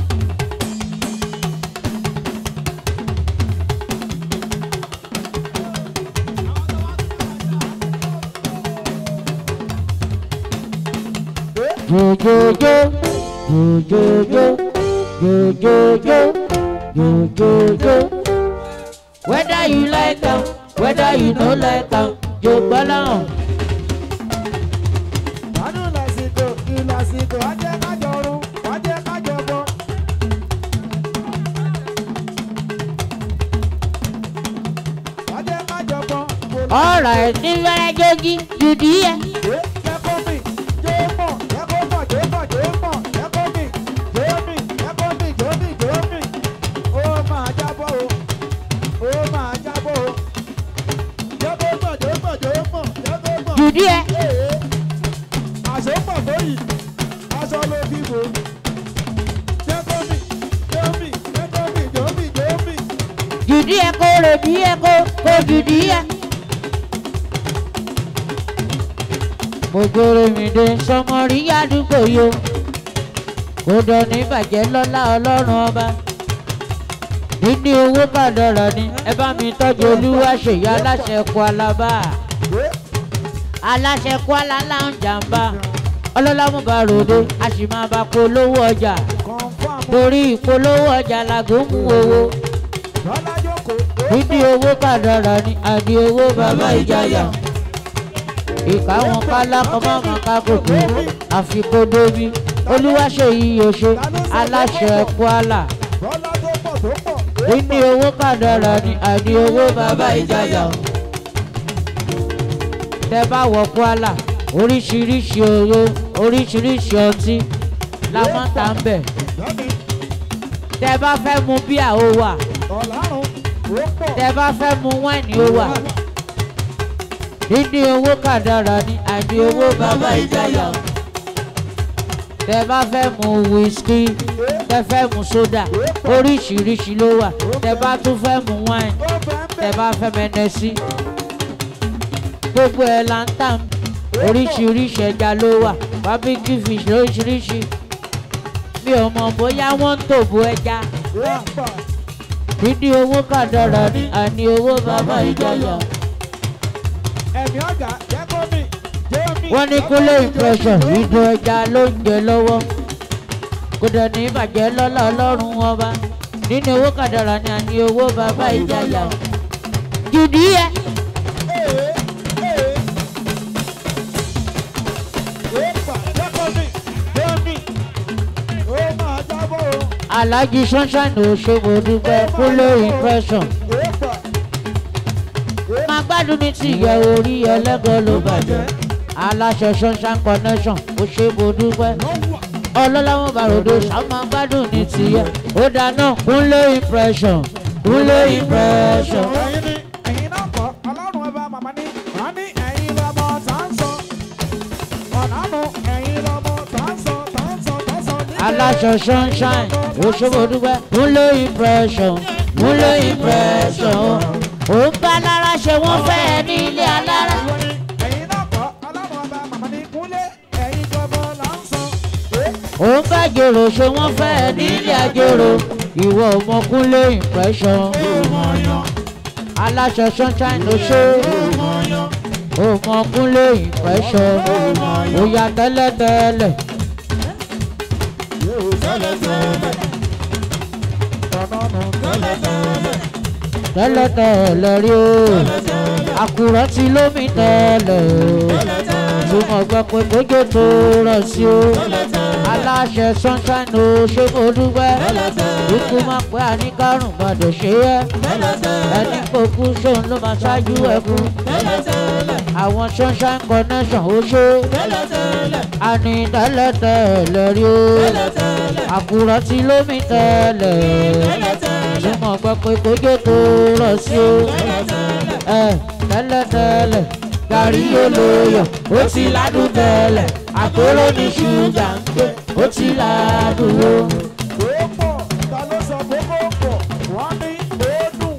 Jojojo, jojojo, jojojo, jojojo. Whether you like am, whether you no like am, jogbọ́láhàn. Màálù lásìkò, ìlọsìkò, wá jẹ́ kájọrun, wá jẹ́ kájọbọ. Wá jẹ́ kájọbọ. Alright, ní fẹ́rẹ́ jogi, jùdí yẹ. jùdí ẹ Aṣọ pọ̀ tó yìí, aṣọ ló fi bò. Jẹ́ kó mì, jẹ́ mì, jẹ́ kó mì, jọ́ mì, jọ́ mì. jùdí ẹ kó rèdí ẹ kó kó jùdí ẹ. mo gbére mi dé sọmọrí àdúgbò yo kó dọ̀ní bàjẹ́ lọ́lá ọlọ́run ọba níní owó kàdọ̀rà ni ẹ bá mi tọ́jú olúwa ṣèyí aláṣẹ kó alábà aláṣẹ kó alálà ń jàǹbá ọlọ́lá mú bá ròde a sì máa bá polówó ọjà Confirm. torí ìpolówó ọjà làgò mú owó Lọ́lá jókòó. níní owó kàdọ̀rà ni àdí owó bàbá ìjayà ìka wọn kálá kọmọ máa ká kòkó àfikún dóbi olúwaṣeyí yòṣe aláṣẹ kwala Lọ́lá tó pọ̀ tó pọ̀. níní owó kàdọ̀rà ni àdí owó bàbá ìjayà tẹ bá wọ kwala oríṣiríṣi owó oríṣiríṣi ọtí la máa ń tà ń bẹ̀ Lọ́ni tẹ bá fẹ́ mu bíà ó wà ọ̀làrùn ó pọ̀. tẹ bá fẹ́ mu wáìnì ó wà níní owó kàdàrà ni àní owó bàbá ìjayà tẹ bá fẹ́ mu wíṣkì tẹ fẹ́ mu sódà oríṣiríṣi ló wà tẹ bá tún fẹ́ mu wáìnì Ó fẹ́ ń tẹ bẹ̀. bá fẹ́ mẹ́nẹ́sí gbogbo ẹ̀ là ń tà ń oríṣiríṣi ẹja ló wà barbecue fish lóríṣiríṣi mi ò mọ̀ bóyá wọ́n ń tòbó ẹja Ó pọ̀. níní owó kàdàrà ni àní owó bàbá ìjayà. Ẹ̀mí ọ̀gá jẹ́ kó mì, jẹ́ mì. wọ́n ní kúlé impression ìdùn ẹja ló ń jẹ lọ́wọ́ kò dẹ̀ ní ìbàjẹ́ lọ́lá ọlọ́run ọba nínú owó kàdàrà ni àní owó bàbá ìjayà. jùdí ẹ Ee, ee. Ó pọ̀, jẹ́ kó mì, jẹ́ mì. Ó máa jábọ̀ o. alhaji sunshine ò ṣe mo dúpẹ́ kúlé impression Ó pọ̀. máa gbádùn mi ti yẹ orí ẹlẹ́gàn ló bàjẹ́ aláṣẹ sunshine connection ò ṣe mo dúpẹ́ ọlọ́láwọ́n bàròdò ṣàmà gbádùn ní tìyẹ ó dáná kúnlé impression kúnlé impression. Ẹ̀yin ni ẹ̀yin náà kọ́, ọlọ́run ẹ bá màmá ní. Wọ́n ní ẹ̀yin lọ́mọ tá ń sọ. Ọ̀nàmú ẹ̀yin lọ́mọ tá ń sọ, tá ń sọ, tá ń sọ. níbẹ̀. aláṣọ sunshine òṣogbo dúpẹ́ múlò impression múlò impression ó ń bá lára ṣe wọ́n fẹ́ ẹ ní ilé alára. Ìwọ ni ẹ̀yin náà kọ́, ọlọ́run ẹ bá màmá ní. Kúnlé ẹ̀yin gbọ́mọ là ń sọ. Ee, ó ń bá jèrò ṣe wọ́n fẹ́ ẹ ní ilé àjèrò ìwọ ọmọkúnlé impression aláṣọ sunshine ló ṣe ọmọkúnlé impression ó yà tẹ́lẹ̀tẹ́lẹ̀ tẹ́lẹ̀tẹ́lẹ̀ rí o àkùrọ̀ tí lómi tẹ́lẹ̀ o túmọ̀ gbọ́ pé kójó tó rọ̀ sí o aláṣẹ sunshine o ṣé mo dúpẹ́ ikú máa pẹ́ àníkàrùn gbọ́dọ̀ ṣe é ẹni kò kú sóun ló máa ṣáájú ẹkú àwọn sunshine connection ó ṣe àní tẹ́lẹ̀tẹ́lẹ̀ rí o àkùrọ̀ tí lómi tẹ́lẹ̀ túmọ̀ gbọ́ pé kójó tó rọ̀ sí o ẹ tẹ́lẹ̀tẹ́lẹ̀ gàrí olóyọ̀ ó ti ládùn tẹ́lẹ̀ àkóró ní ṣúgà ń gbé ó ti ládùn o. ó pọ̀, ta ló sọ pé kó pọ̀? Wọ́n ní ó dùn.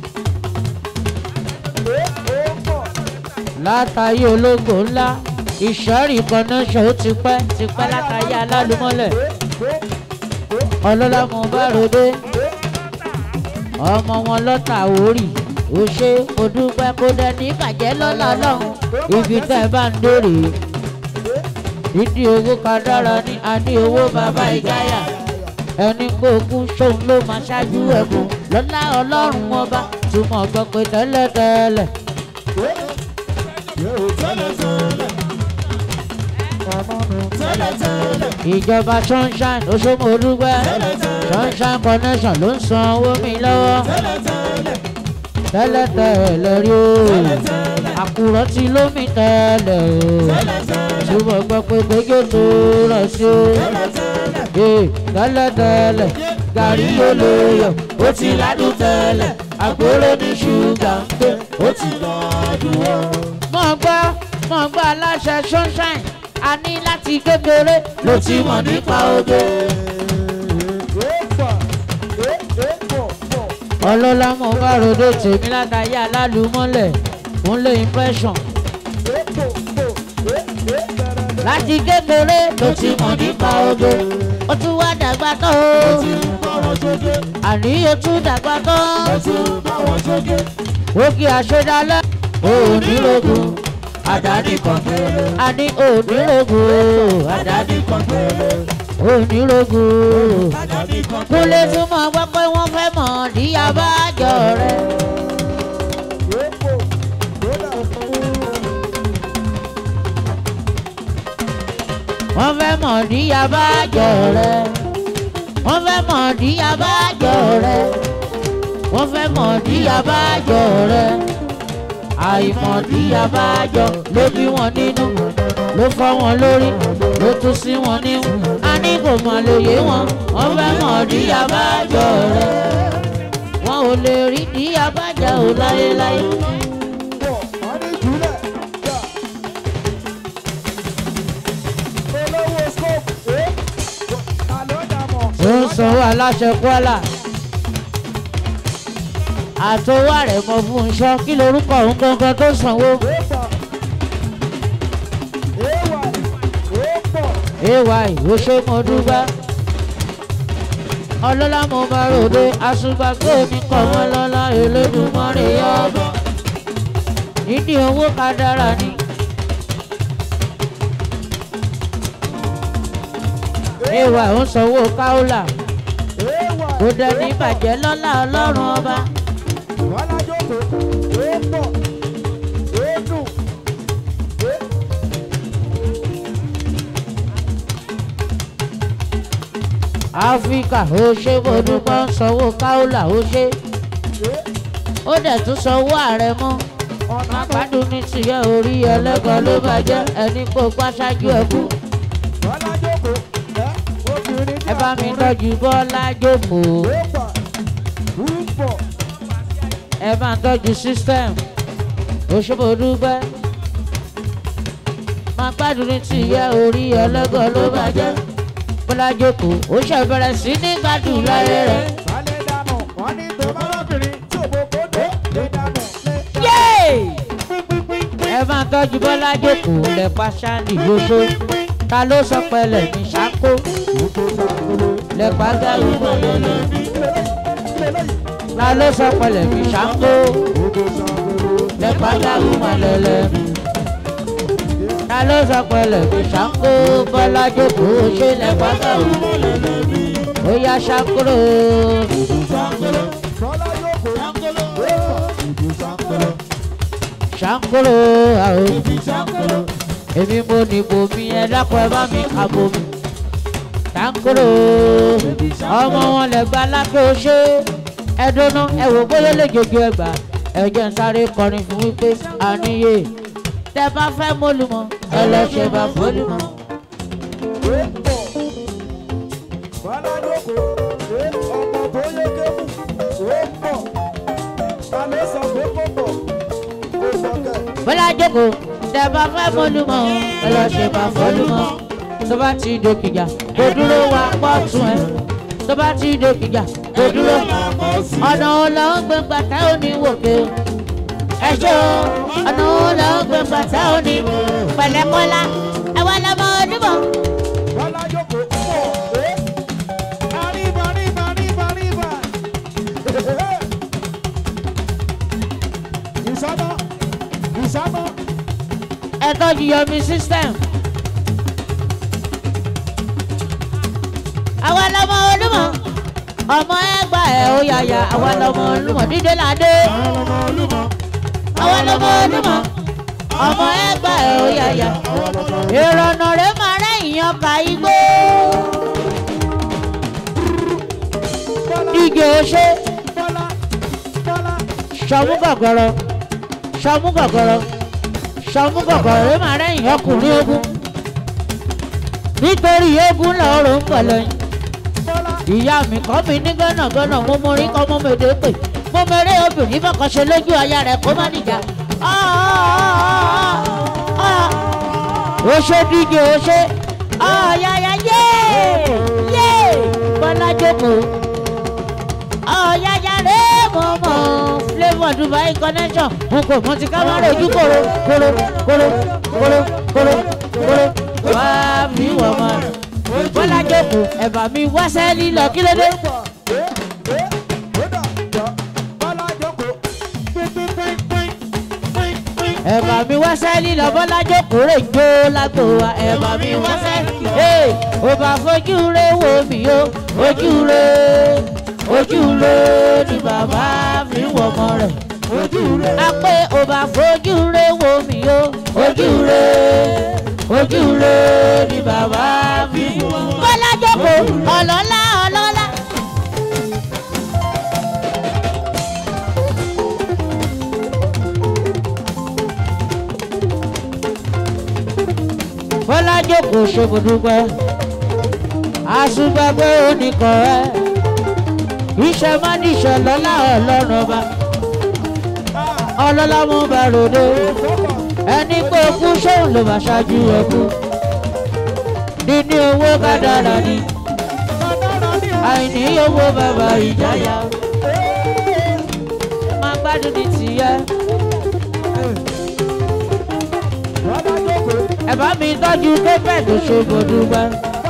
Ee, ó pọ̀. látàyé ológo ńlá ìṣẹ́rì connection ó ti pẹ́ ti pẹ́ látàyé alálùmọ́lẹ̀ ọlọ́lá mo bá ròde ọmọ wọn lọ́tà orí ó ṣe mo dúpẹ́ kó dẹni bàjẹ́ lọ́la lọ́hùn ibi tẹ́ ẹ bá ń dèrè ìdí owó kan dára ní àní owó bàbá ìgáyà ẹni gbóògù sóun ló máa ṣáájú ẹ̀kún lọ́lá ọlọ́run ọba túmọ̀ gbọ́ pé tẹ́lẹ̀tẹ́lẹ̀ ìjọba sunshine oṣooṣù olúgbẹ sunshine connection ló ń san owó mi lọ́wọ́ tẹ́lẹ̀tẹ́lẹ̀ rí o àkùrọ̀ tí lómi tẹ́lẹ̀ o ṣùgbọ́n gbọ́ pé gbẹ́jọ́ tó rọ̀ sí o ee tẹ́lẹ̀tẹ́lẹ̀ gàrí olóyọ̀ ó ti ládùn tẹ́lẹ̀ àgbóró ní ṣúgà ń pé ó ti lọ́ọ́dún o. mọ̀ gbọ́ mọ̀ gbọ́ aláṣẹ sunshine a ní láti kékeré ló ti mọ̀ nípa oge. ọlọ́lá mo bá ròde tèmi látàyé alálùmọ́lẹ̀ ń lé impression. láti kékeré ló ti mọ̀ nípa oge. ó tún wá dàgbà tán o. àní ó tún dàgbà tán. òkè àṣedálẹ̀ ònírogun àdáni kan àní ònírogun àdáni kan ònírogun kúlẹ̀ tún mọ̀ gbọ́ pé wọ́n fẹ́ mọ̀ ní abájọ rẹ̀. wọ́n fẹ́ mọ̀ ní abájọ rẹ̀. wọ́n fẹ́ mọ̀ ní abájọ rẹ̀. wọ́n fẹ́ mọ̀ ní abájọ rẹ̀. àìmọ̀dí abájọ ló bí wọn nínú ló fọ́ wọn lórí ló tún sí wọn nímú. a ní kò mọ̀ lóye wọn wọ́n fẹ́ mọ̀ ní abájọ rẹ̀. wọn ò lè rí ní abájọ ò láyéláyé. ó ń sanwó aláṣẹ kwara àtọwọ́ rẹ̀ mọ fún un ṣọ́ kí lorúkọ òun gangan tó sanwó. ay ó ṣe mo dúpẹ́ ọlọ́lá mo máa ròde àṣùgbàgbé mi kọ̀ wọ́n lọ́lá elédùnmọ́rè ọgbọ́n nídìí owó ká dára ni. ay ó sanwó káólà kò dẹni bàjẹ́ lọ́lá ọlọ́run ọba. áfíríkà ó ṣe mo dúpẹ́ ń sanwó káólà ó ṣe ó dẹ̀ tún sanwó ààrẹ mọ́ àgbàdùn ní tìyẹ orí ẹlẹ́gàn ló bàjẹ́ ẹni kó pàṣájú ẹkú ẹ bá mi tọ́jú bọ́lá jókòó ẹ bá ń tọ́jú system ó ṣe mo dúpẹ́ máa gbádùn ní tìyẹ orí ẹlẹ́gàn ló bàjẹ́ bọ́lá jókòó ó ṣe bẹ̀rẹ̀ sí ní gbádùn láyé rẹ̀. ẹ máa tọ́jú bọ́lá jókòó lẹ́pa ṣáàlì lóṣó ta ló sọ pẹlẹ ní ṣáko lẹ́pa gáwó mọ̀lẹ́lẹ́ ta ló sọ pẹlẹ ní ṣáko lẹ́pa gáwó mọ̀lẹ́lẹ́ ta ló sọ pẹlẹ ní ṣáko bọ́lá jókòó ṣe lẹ́pa gáwó mọ̀lẹ́lẹ́ ó yá ṣákúrò. ṣáńkóró àwọn èmi mo nìbò mi ẹ dákun ẹ bá mi kàbò mi ṣáńkóró ọmọ wọn lè gba lákè oṣé ẹdúnú ẹ wò bóyá lè jojú ẹgbà ẹ jẹ́ ń sáré kọrin fún wípé àníyè tẹ bá fẹ́ mólúmọ́ ẹ lọ ṣe bá fólúmọ́. bọ́lá jókòó tẹ bá fẹ́ mọ́lúmọ́ ẹ lọ ṣe bá fọ́lúmọ́ tó bá ti dòkìjà kò dúró wá pọ̀ tún ẹ tó bá ti dòkìjà kò dúró ọ̀nà ọ̀la ń gbé gbàtà òní wòkè o ẹ ṣe o ọ̀nà ọ̀la ń gbé gbàtà òní pẹ̀lẹ́kọ́lá ẹ wá lọ́mọ ọdúnmọ̀. ẹ tọ́jú yọmi system. àwa lọmọ olúmọ ọmọ ẹgbà ẹ ó yàyà àwa lọmọ olúmọ dídé ládé. àwa lọmọ olúmọ ọmọ ẹgbà ẹ ó yàyà ìrọ̀nà rẹ máa rẹ ìyàn ká igbó. díje ṣe sọmú gọgọrọ sọmú gọgọrọ sọmúgọ̀gọ̀ rẹ máa rẹ́yìn ọkùnrin ogun nítorí ogun lọ́rùn ń pẹ̀lẹ́ yín ìyá mi kọ́ mi ní gánàgánà mo mọ orí kọ́ mọ́ mèdè pè mo mẹ́rẹ́ obìnrin fọkànṣe lójú aya rẹ̀ kó má nìjà ṣe díje ó ṣe ọ̀yàyà yé yé bọ́lá jókòó ọ̀yàyà rẹ̀ mọ̀mọ́ flavour dubai connection n kò mọ ti ká má rojú koro koro koro koro koro koro wá mi wọ̀ mọ́ bọ́lá jókòó ẹ̀bà mi wá sẹ́ẹ̀lì lọ kí ló dé. ẹ̀bà mi wá sẹ́ẹ̀lì lọ bọ́lá jókòó rè jó lágbo wa ẹ̀bà mi wá sẹ́ẹ̀lì. ee ò bá fojú re wo mi o ojú re ojú re ni bàbá mi wọ̀ ọmọ rẹ̀ a pé ò bá fojú re wo mi o ojú re ojú re ni bàbá mi wọ̀ ọmọ rẹ̀. bọ́lá jókòó ọlọ́lá ọlọ́lá. bọ́lá jókòó ṣòbòdúpẹ́ àṣùgbàgbé oníkan ẹ̀ iṣẹ́ má níṣẹ́ lọ́lá ọlọ́run ọba ọlọ́lá mú bá ròde ẹni pé okú ṣóun ló bá ṣáájú ẹkú níní owó kádàrá ni àìní owó bàbá ìjáyà máa gbádùn ní tìyẹ. ẹ bá mi tọ́jú david ṣòbòdúpẹ́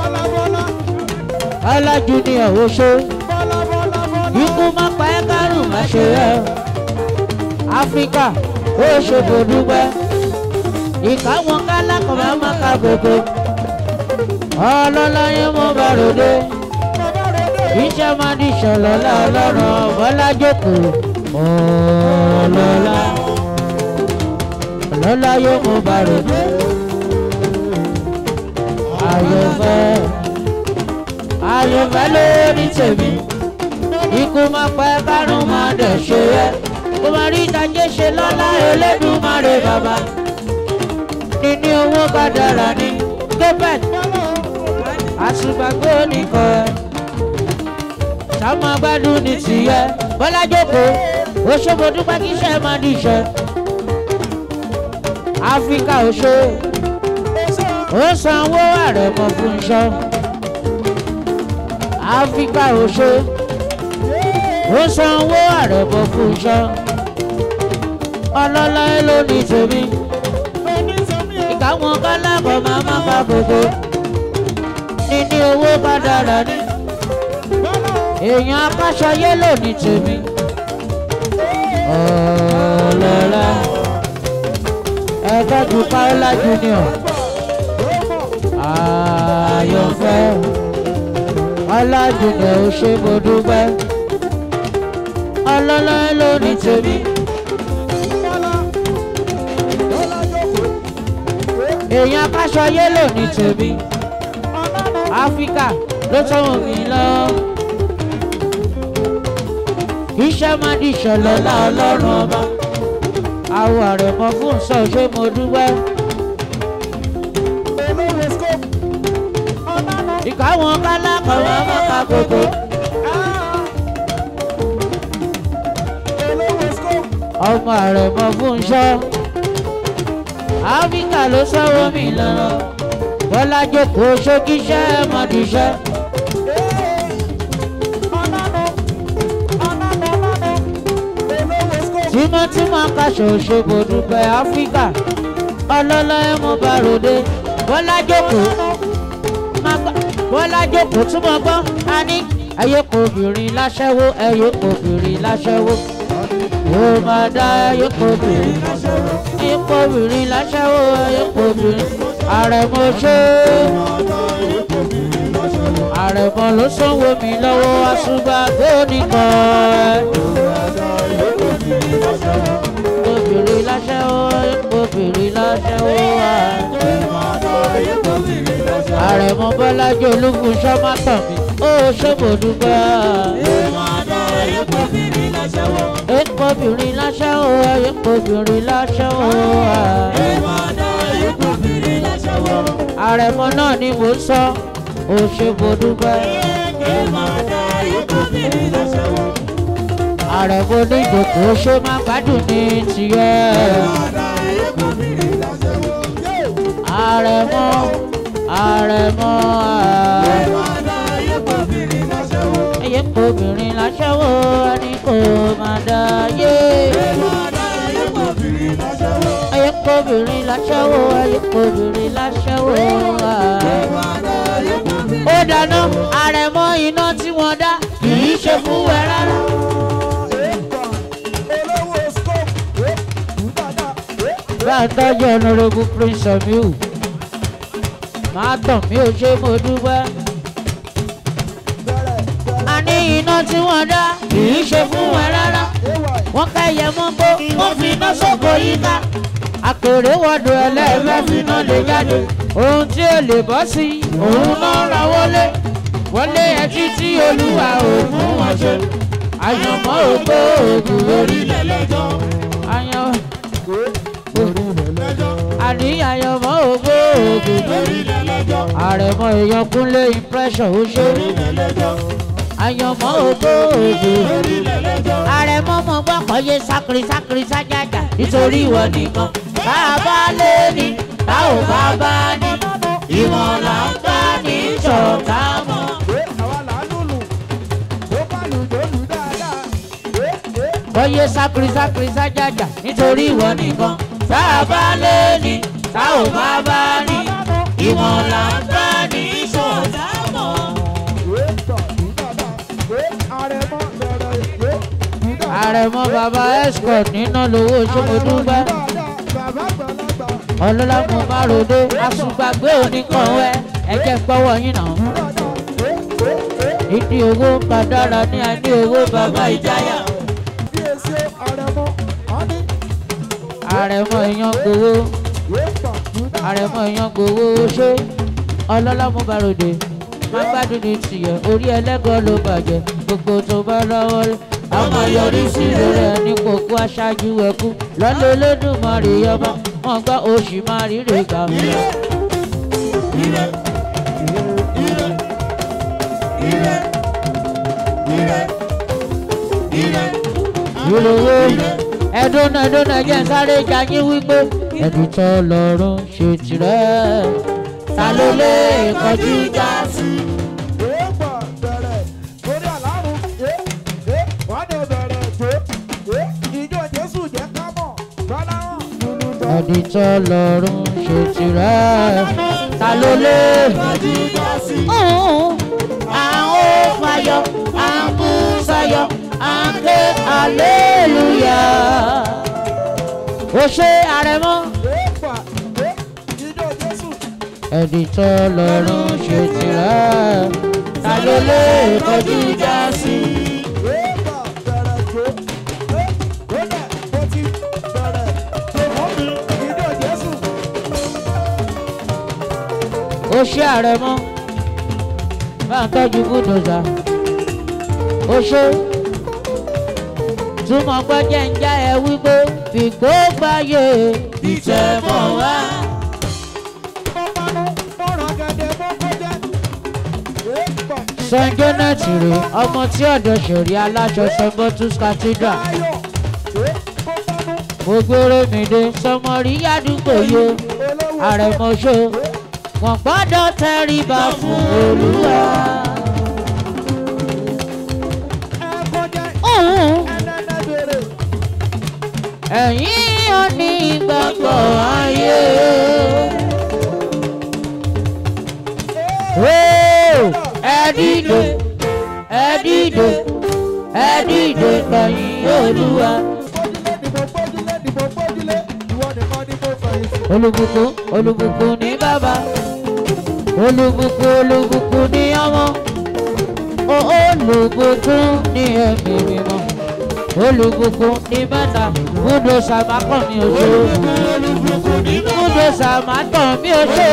ọlájú ni ọ̀hún ṣe ikú má pa ẹ́ kárùn má ṣe ẹ́ áfíríkà ó ṣòbòdúpẹ́ ìka wọn kálá kan máa má ka gbogbo ọlọ́lá yín mo bá ròde iṣẹ́ máa di ìṣọ̀lọ́lá ọlọ́run ọ̀bọ́lá jókòó ọlọ́lá ọlọ́lá yóò mo bá ròde ayọ̀fẹ́ ayọ̀fẹ́ lórí tèmi ikú máa pẹ́ kárùn máa dẹ̀ ṣe ẹ́ kó máa rí ìdájẹ́ ṣe lọ́lá Elédùmarè bàbá níní owó bá dára ní gébẹ̀t àṣùgbàgbé oníkan ẹ̀ sàmú gbádùn ní tìyẹ bọ́lá jókòó oṣogbo dúpẹ́ kí iṣẹ́ máa di iṣẹ́ áfíríkà oṣó ó sanwó àrẹ̀mọ fún iṣọ́ áfíríkà oṣó ó sanwó àrẹ̀mọ fún iṣọ́ ọlọ́lá ló ní tèmi ìkáwọn kálábọ̀ máa má bá gbogbo níní owó bá dára ní èèyàn akáṣọ yélò ní tèmi ọlọ́lá ẹgbẹ́ ju paola junior àyànfẹ́ ọlájúnẹ̀ ò ṣe mo dúpẹ́ ọlọ́lá ló ní tèmi èèyàn akáṣọ yélò ní tèmi áfíríkà ló tọ́wọ́ mi lọ iṣẹ́ máa di ìṣẹ̀lẹ̀ ọlá ọlọ́run ọba àwọn àrẹ̀mọ fún sọ ṣé mo dúpẹ́. ìkáwọn kálákọ̀ máa má ka gbogbo. ọmọ àrẹ̀mọ fún ṣọ́ áfíríkà ló sọ́wọ́ mi lọ́nà bọ́lá jókòó ṣókíṣẹ́ mọ̀díṣẹ́. tímọ́tímọ́ kaṣọ òṣogbo dúpẹ́ áfíríkà ọlọ́lá ẹ̀ mọ́ bá ròde bọ́lá jókòó bọ́lá jókòó túmọ̀ gbọ́ a ní ẹyẹ kò obìnrin láṣẹ́wó ẹyẹ kò obìnrin láṣẹ́wó ó máa dá ẹyẹ kò obìnrin ẹyẹ kò obìnrin láṣẹ́wó ẹyẹ kò obìnrin àrẹ̀mọ ṣe àrẹ̀mọ ló sanwó mi lọ́wọ́ àṣùgbà tó nìkan obìnrin láṣẹ́wó obìnrin láṣẹ́wó àrẹ̀mọ bọ́lájú olúfúnṣọ́ má tàn mí ó ṣé mo dúpẹ́. epo obìnrin láṣẹ́wó epo obìnrin láṣẹ́wó àrẹ̀mọ náà ni mo sọ ó ṣé mo dúpẹ́. àrẹ̀mọ onídòkó ṣé má gbádùn ní tiẹ̀. àrẹ̀mọ àrẹ̀mọ ẹyẹ kò obìnrin láṣẹ́wó ẹni kò máa dá yé ẹyẹ kò obìnrin láṣẹ́wó ẹyẹ kò obìnrin láṣẹ́wó ó dáná àrẹ̀mọ iná tí wọ́n dá kì í ṣe fún ẹ rárá. bá a tọ́jú honourable prince omiu máa tàn mí ò ṣe mo dúpẹ́. a ní iná tí wọ́n dá kì í ṣe fún ẹ rárá wọ́n ká ẹyẹ mọ́gbó wọ́n fi iná sóko yíká àkèrè wọ́dọ̀ ẹlẹ́ẹ̀fẹ́ fi iná lè jáde ohun tí ó lè bọ́ sí òun náà ra wọlé wọlé ẹtí tí olúwa ò fún wọn ṣe àyànmọ́ ògbó ògùn orílẹ̀ lẹ́jọ́ àyàn àní àyànmọ́ ògbó ògùn orílẹ̀ lẹ́jọ́ àrẹ̀mọ èèyàn kúnlé impression ó ṣe àyànmọ́ ògbó ògùn àrẹ̀mọ mọ̀ gbọ́ kọ́yé sákiri sákiri sájàjà nítorí ìwọ nìkan bá a bá lé ní tá ò bá bá ní ìwọ̀n là ń bá ní ṣọ̀tá mọ́. kọ́yé sákiri sákiri sájàjà nítorí ìwọ nìkan tá a bá lé ní tá ò bá bá ní ìwọ̀n là ń bá ní ṣọ̀tá mọ́. àrẹ̀mọ bàbá escort nínú lówó ṣòmọdúgbà ọlọ́lá mo bá ròde àṣùgbàgbé oníkanwẹ́ ẹ̀jẹ̀ pọ́wọ́ yín náà. ìdí owó kàdára ní àní owó bàbá ìjáyà. àrẹ̀mọ èèyàn gbowó àrẹ̀mọ èèyàn gbowó ṣé ọlọ́lá mo bá ròde má gbádùn ní tìyẹ̀ orí ẹlẹ́gọ́ ló bàjẹ́ gbogbo tó bá lọ́wọ́ rí ọmọ yọrí sí lórí ẹni kókó aṣáájú ẹkú lọ́lẹ̀ olódùmarè ọba wọn gbọ́ oṣù máa ríre gbà mí. ìròwó ẹdúnà ẹdúnà jẹ́ ń sáré jayín wípé ẹ̀dùn tó lọ́rùn ṣe tirẹ̀ ta ló lè kọjú já sí. ẹ̀dùn tó lọ́rùn ṣe tirẹ̀ ta ló lè kọjú já sí. àwọn ò fàyọ àmúṣayọ àǹkẹ́ aleluya. ó ṣe àrẹ̀mọ́. ẹ̀dùn tó lọ́rùn ṣe tirẹ̀ ta ló lè kọjú já sí. ó ṣe àrẹ̀mọ́ bá ń tọ́jú búdòzà ó ṣe túmọ̀ gbọ́jẹ́ ń já ẹ wípé fìgbó gbáyé ìtẹ̀mọ̀ wá. St. Janet rè ọmọ tí ọ̀dọ̀ ṣòrí aláṣọ St. Bottles Cathedral. Mo gbére mi dé sọmọrí yádùúgbò yo àrẹ̀mọ́ṣó wọ́n gbọ́dọ̀ tẹríba fún Olúwa. Òun ẹ̀yin ò ní ìgbàgbọ́ ayé. Ó, ẹ dìde ẹ dìde ẹ dìde lẹ́yìn Olúwa. Olùbùkún olùbùkún ní bàbá olùbùkún olùbùkún ní ọmọ ó olùbùkún ní ẹ̀mí mímọ́ olùbùkún ní mẹ́ta múdò sàmákàn mi ò ṣe múdò sàmákàn mi ò ṣe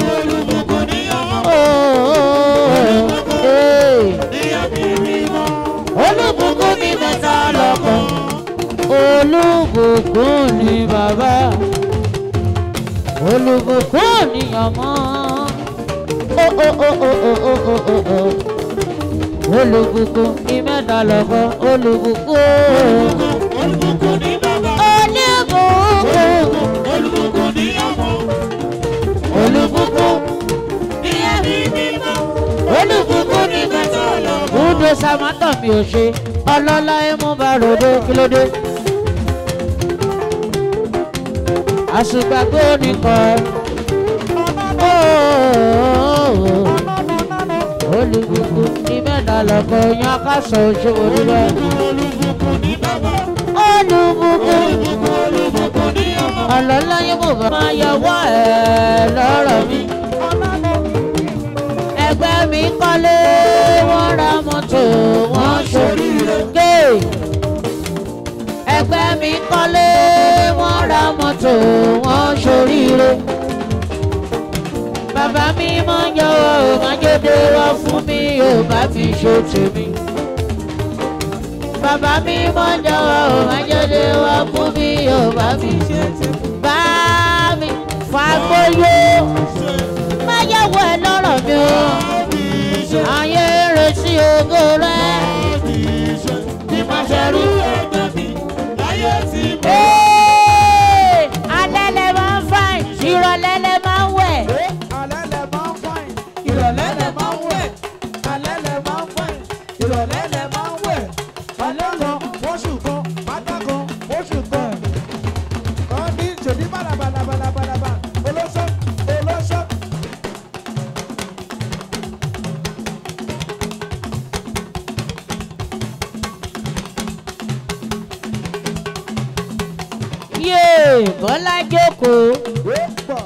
olùbùkún ní mẹ́ta lọ́kàn olùbùkún ní bàbá olùbùkún ní ọmọ olùbùkún ní mẹ́ta lọ́kàn olùbùkún olùbùkún olùbùkún ní má tàn mí ò ṣe ọlọ́lá ẹ mú bá ròde kí ló dé. àṣùgbàgbé oníkan olùkùkù ní mẹ́ta lọ́kọ̀ yan kásọ̀ òṣèwò níbẹ̀. olùkùkù ọlọ́lá ẹ mú bá máa yọwọ́ ẹ̀ lọ́rọ̀ mi ẹgbẹ́ mi kọ́lé wọ́n ra mọ́tò wọ́n ṣoríire. Gé! ẹgbẹ́ mi kọ́lé wọ́n ra mọ́tò wọ́n ṣoríire. bàbá mi máa ń yọwọ́ ò máa jóde wá fún mi ò bá fi ṣe tèmi. bàbá mi máa ń yọwọ́ ò máa jóde wá fún mi ò bá fi ṣe tèmi. bá mi fagbóyó má yẹ̀wò ẹ lọ́rọ̀ mi o ayé retí ògo rẹ bí mo ṣe rí. Ee, alẹ́ lẹ máa ń fà ìrọ̀lẹ́ lẹ máa ń wẹ̀. alẹ́ lẹ máa ń fàìn ìrọ̀lẹ́ lẹ máa ń wẹ̀ alẹ́ lẹ máa ń fàìn ìrọ̀lẹ́ lẹ máa ń wẹ̀ alẹ́ kan fóṣù kan pátá kan fóṣù kan kan ní ṣèdí bàlàbàlàbàlàbàlà olóṣó olóṣó. Yéè Bọ́lá jókòó. ó pọ̀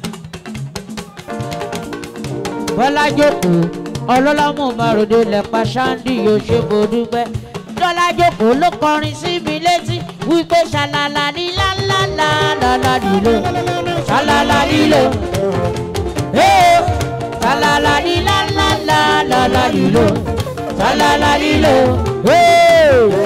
Bọ́lá jókòó. Ọlọ́lá mú Márùndé lẹ́pa Ṣáńdì yóò ṣe mo dúpẹ́. Bọ́lá jókòó ló kọrin sí mi létí wípé ṣàlàlà ní lálálà lálá nílò. Ṣàlàlà nílò. Ee ṣàlàlà ní lálálà lálá nílò. Ṣàlàlà nílò. Ee.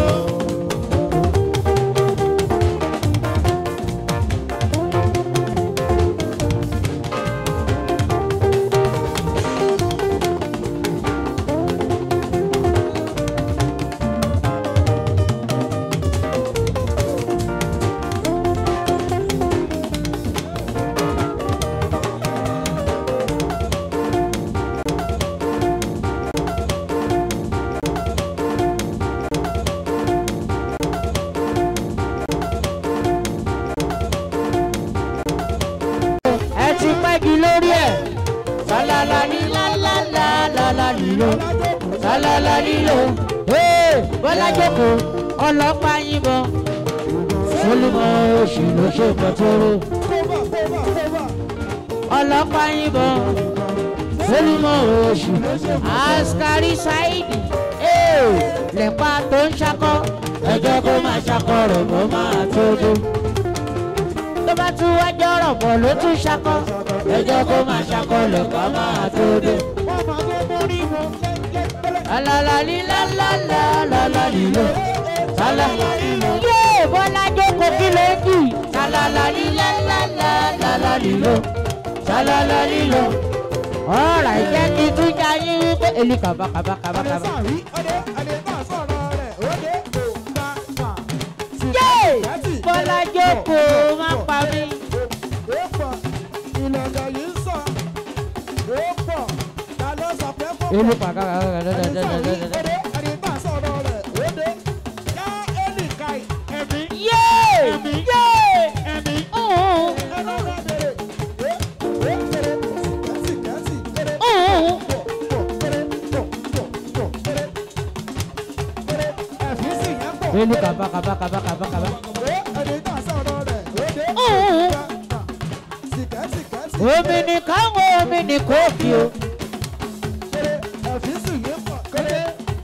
ẹ ti pẹ́ jù lórí ẹ̀. Sálálá ní lálálá lálá nílò. Sálálá nílò. Ee Bọ́lá jókòó ọlọ́pàá yìnbọn. Solomon oṣù ló ṣe pẹ̀tọ́rọ̀. kóbà kóbà kóbà Ọlọ́pàá yìnbọn. Solomon oṣù. Askari Saidi. Ee lẹ́pa tó ń ṣakọ́. Ẹjọ́ kó máa ṣakọ́ rẹ̀ bó máa tó dé tó bá tún wá jọ̀rọ̀ bọ̀ ló tún ṣakọ́ ẹjọ́ kó máa ṣakọ́ lọ́kọ́ máa tó dé. wọ́n máa tó mórí wọn lẹ́lẹ́ Alalali lalala lalali lo. Salalali lo. Yé Bọ́lá jókòó kí ló ń jì. Salalali lalala lalali lo. Salalali lo. Ọ̀rọ̀ ìjẹ́ kí tún já yín wípé èlì kàbá kàbá kàbá ọdẹ kàbá. sàrí ọdẹ ọdẹ náà sọ̀rọ̀ rẹ̀ ọdẹ kò bá mà. Yé Bọ́lá jókòó má pa mí. ó pọ̀ ìlọ̀gà yìí ń sọ ó pọ̀ ta ló sọ pé kó pọ̀. Èlì kàbá kàbá ọdẹ sàrí kàbá. ọdẹ ọdẹ náà sọ̀rọ̀ rẹ̀ ọdẹ yá ẹnì kai ẹ̀mí Yé yé ẹ̀mí ọ̀hún ẹ̀rọ rẹ̀ bèrè ó ó kéré kẹ́sì kẹ́sì kéré ọ̀hún. pọ̀ pọ̀ kéré pọ̀ pọ̀ pọ̀ kéré kéré ẹ̀fí sì yẹn pọ̀ Èlì kàbá kàbá kàbá kàbá kàbá. ọdẹ náà sọ̀rọ̀ rẹ̀ ọdẹ Ọ̀hún. sìkẹ́sì kẹ́sì Omi ni káwọn omi ni kóòkì o. kéré ẹ̀fí sì yẹn pọ̀ kéré.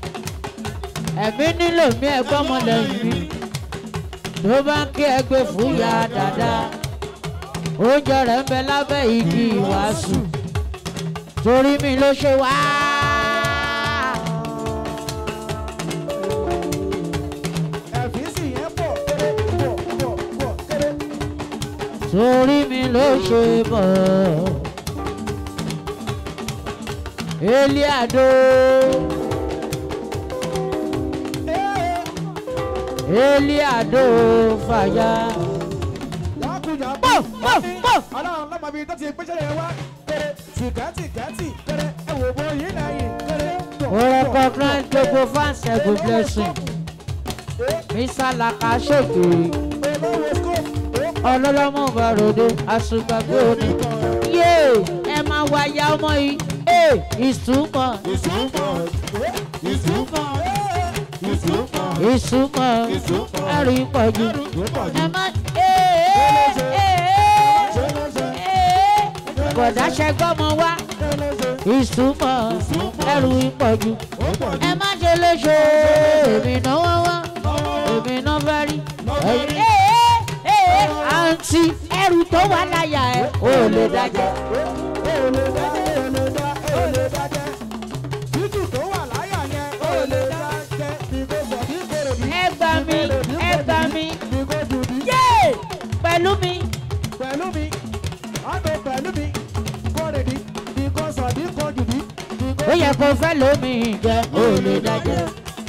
ẹ̀mí nílò mí ẹ̀gbọ́n mọ̀lẹ́yìn mi ló bá ń kí ẹgbẹ́ fún ya dáadáa oúnjẹ rẹ̀ ń bẹ lábẹ́ igi ìwàásù torí mi ló ṣe wá. ẹ̀fí sì yẹn pọ̀ kéré pọ̀ pọ̀ pọ̀ kéré. torí mi ló ṣe bọ̀. Eliado, Eliado fàyà. lákùnjà Pọ̀, pọ̀, pọ̀. ọlọ́run lọ́mọ bíi tó ti gbéṣẹ́ yẹn wá kéré sìkẹ́tì kẹ́tì kéré ẹ̀wò bó yìí lẹ́yìn kéré pọ̀ mo recognize gbogbo fans ẹ̀gùn blessing mr lakaseke ọlọ́lọ́mọ bàròdé àṣùgbàgbé òní yé ẹ máa wá ya ọmọ yìí ẹ ìsúnmọ́ ìsúnmọ́ ẹrù ìpọ̀jù ẹ má ẹ ẹ ẹ ẹ bọ̀dá ṣẹgbọ́mọ wá ìsúnmọ́ ẹrù ìpọ̀jù ẹ má ṣe léṣe èmi náwó wá èmi náà fẹ́ rí ẹ̀yìn ẹ ẹ ẹ àǹtí ẹrù tó wà láyà ẹ ò lè dájẹ́. ẹ gbà mí ẹ gbà mí yé pẹ̀lú mi pẹ̀lú mi ọ̀dọ̀ pẹ̀lú mi kórèdí bí kò sọ bí kò jùdí bí kò ó yẹ kó fẹ́ lómi jẹ ò lè dájẹ́.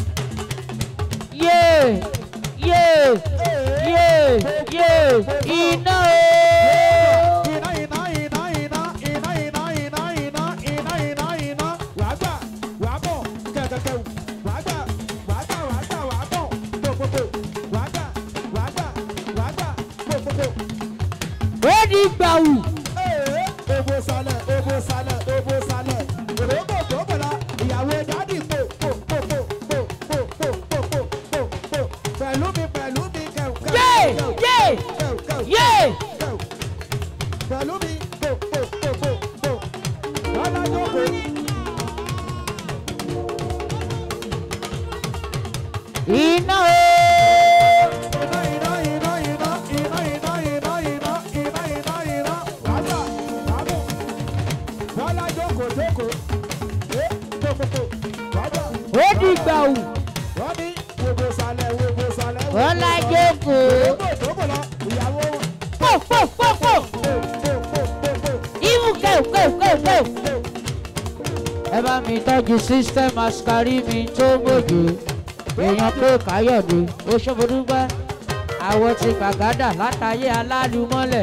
yé yé yé yé iná o. iná iná iná iná iná iná iná iná iná iná iná wàá gbà wàá bọ̀ kẹ̀kẹ́kẹ́ wàá gbà wàá gbà wàá gbà wàá bọ̀ pòpòpò wàá gbà wàá gbà wàá gbà pòpòpò. ó di gbàù. Ee, Obo salẹ̀, obo salẹ̀, obo salẹ̀. Òròbó tó bọ̀lá, ìyàwó dádì pò pò pò pò pò pò pò pò pò pò pò. Pẹ̀lú mi, pẹ̀lú mi, kẹ̀ù kẹ̀ù. yé kẹ̀ù, yé kẹ̀ù, kẹ̀ù, yé. kẹ̀ù. Pẹ̀lú mi, pò pò pò pò pò. Lọ́lá jókòó. iná o. Iná, iná, iná, iná, iná, iná, iná, iná, iná, iná, iná. Wàá gbà, wàá bọ̀. Lọ́lá jókòó, jókòó. Ee, pò pò pò. Wàá gbà. ó di gbàù. wọ́n ní wòbò sálẹ̀ wòbò sálẹ̀. Bọ́lá jókòó. Ògbó ìdókò lọ ìyàwó wọn. pò pò pò pò. Pò pò pò pò pò. ìmú kẹ́ù kẹ́ù kẹ́ù kẹ́ù. ẹ bá mi tọ́jú system askari mi tó gbòjò èèyàn pé káyọ̀dé oṣobodúgbẹ́ àwọn ti gbàgádà látàyé alálùmọ́lẹ̀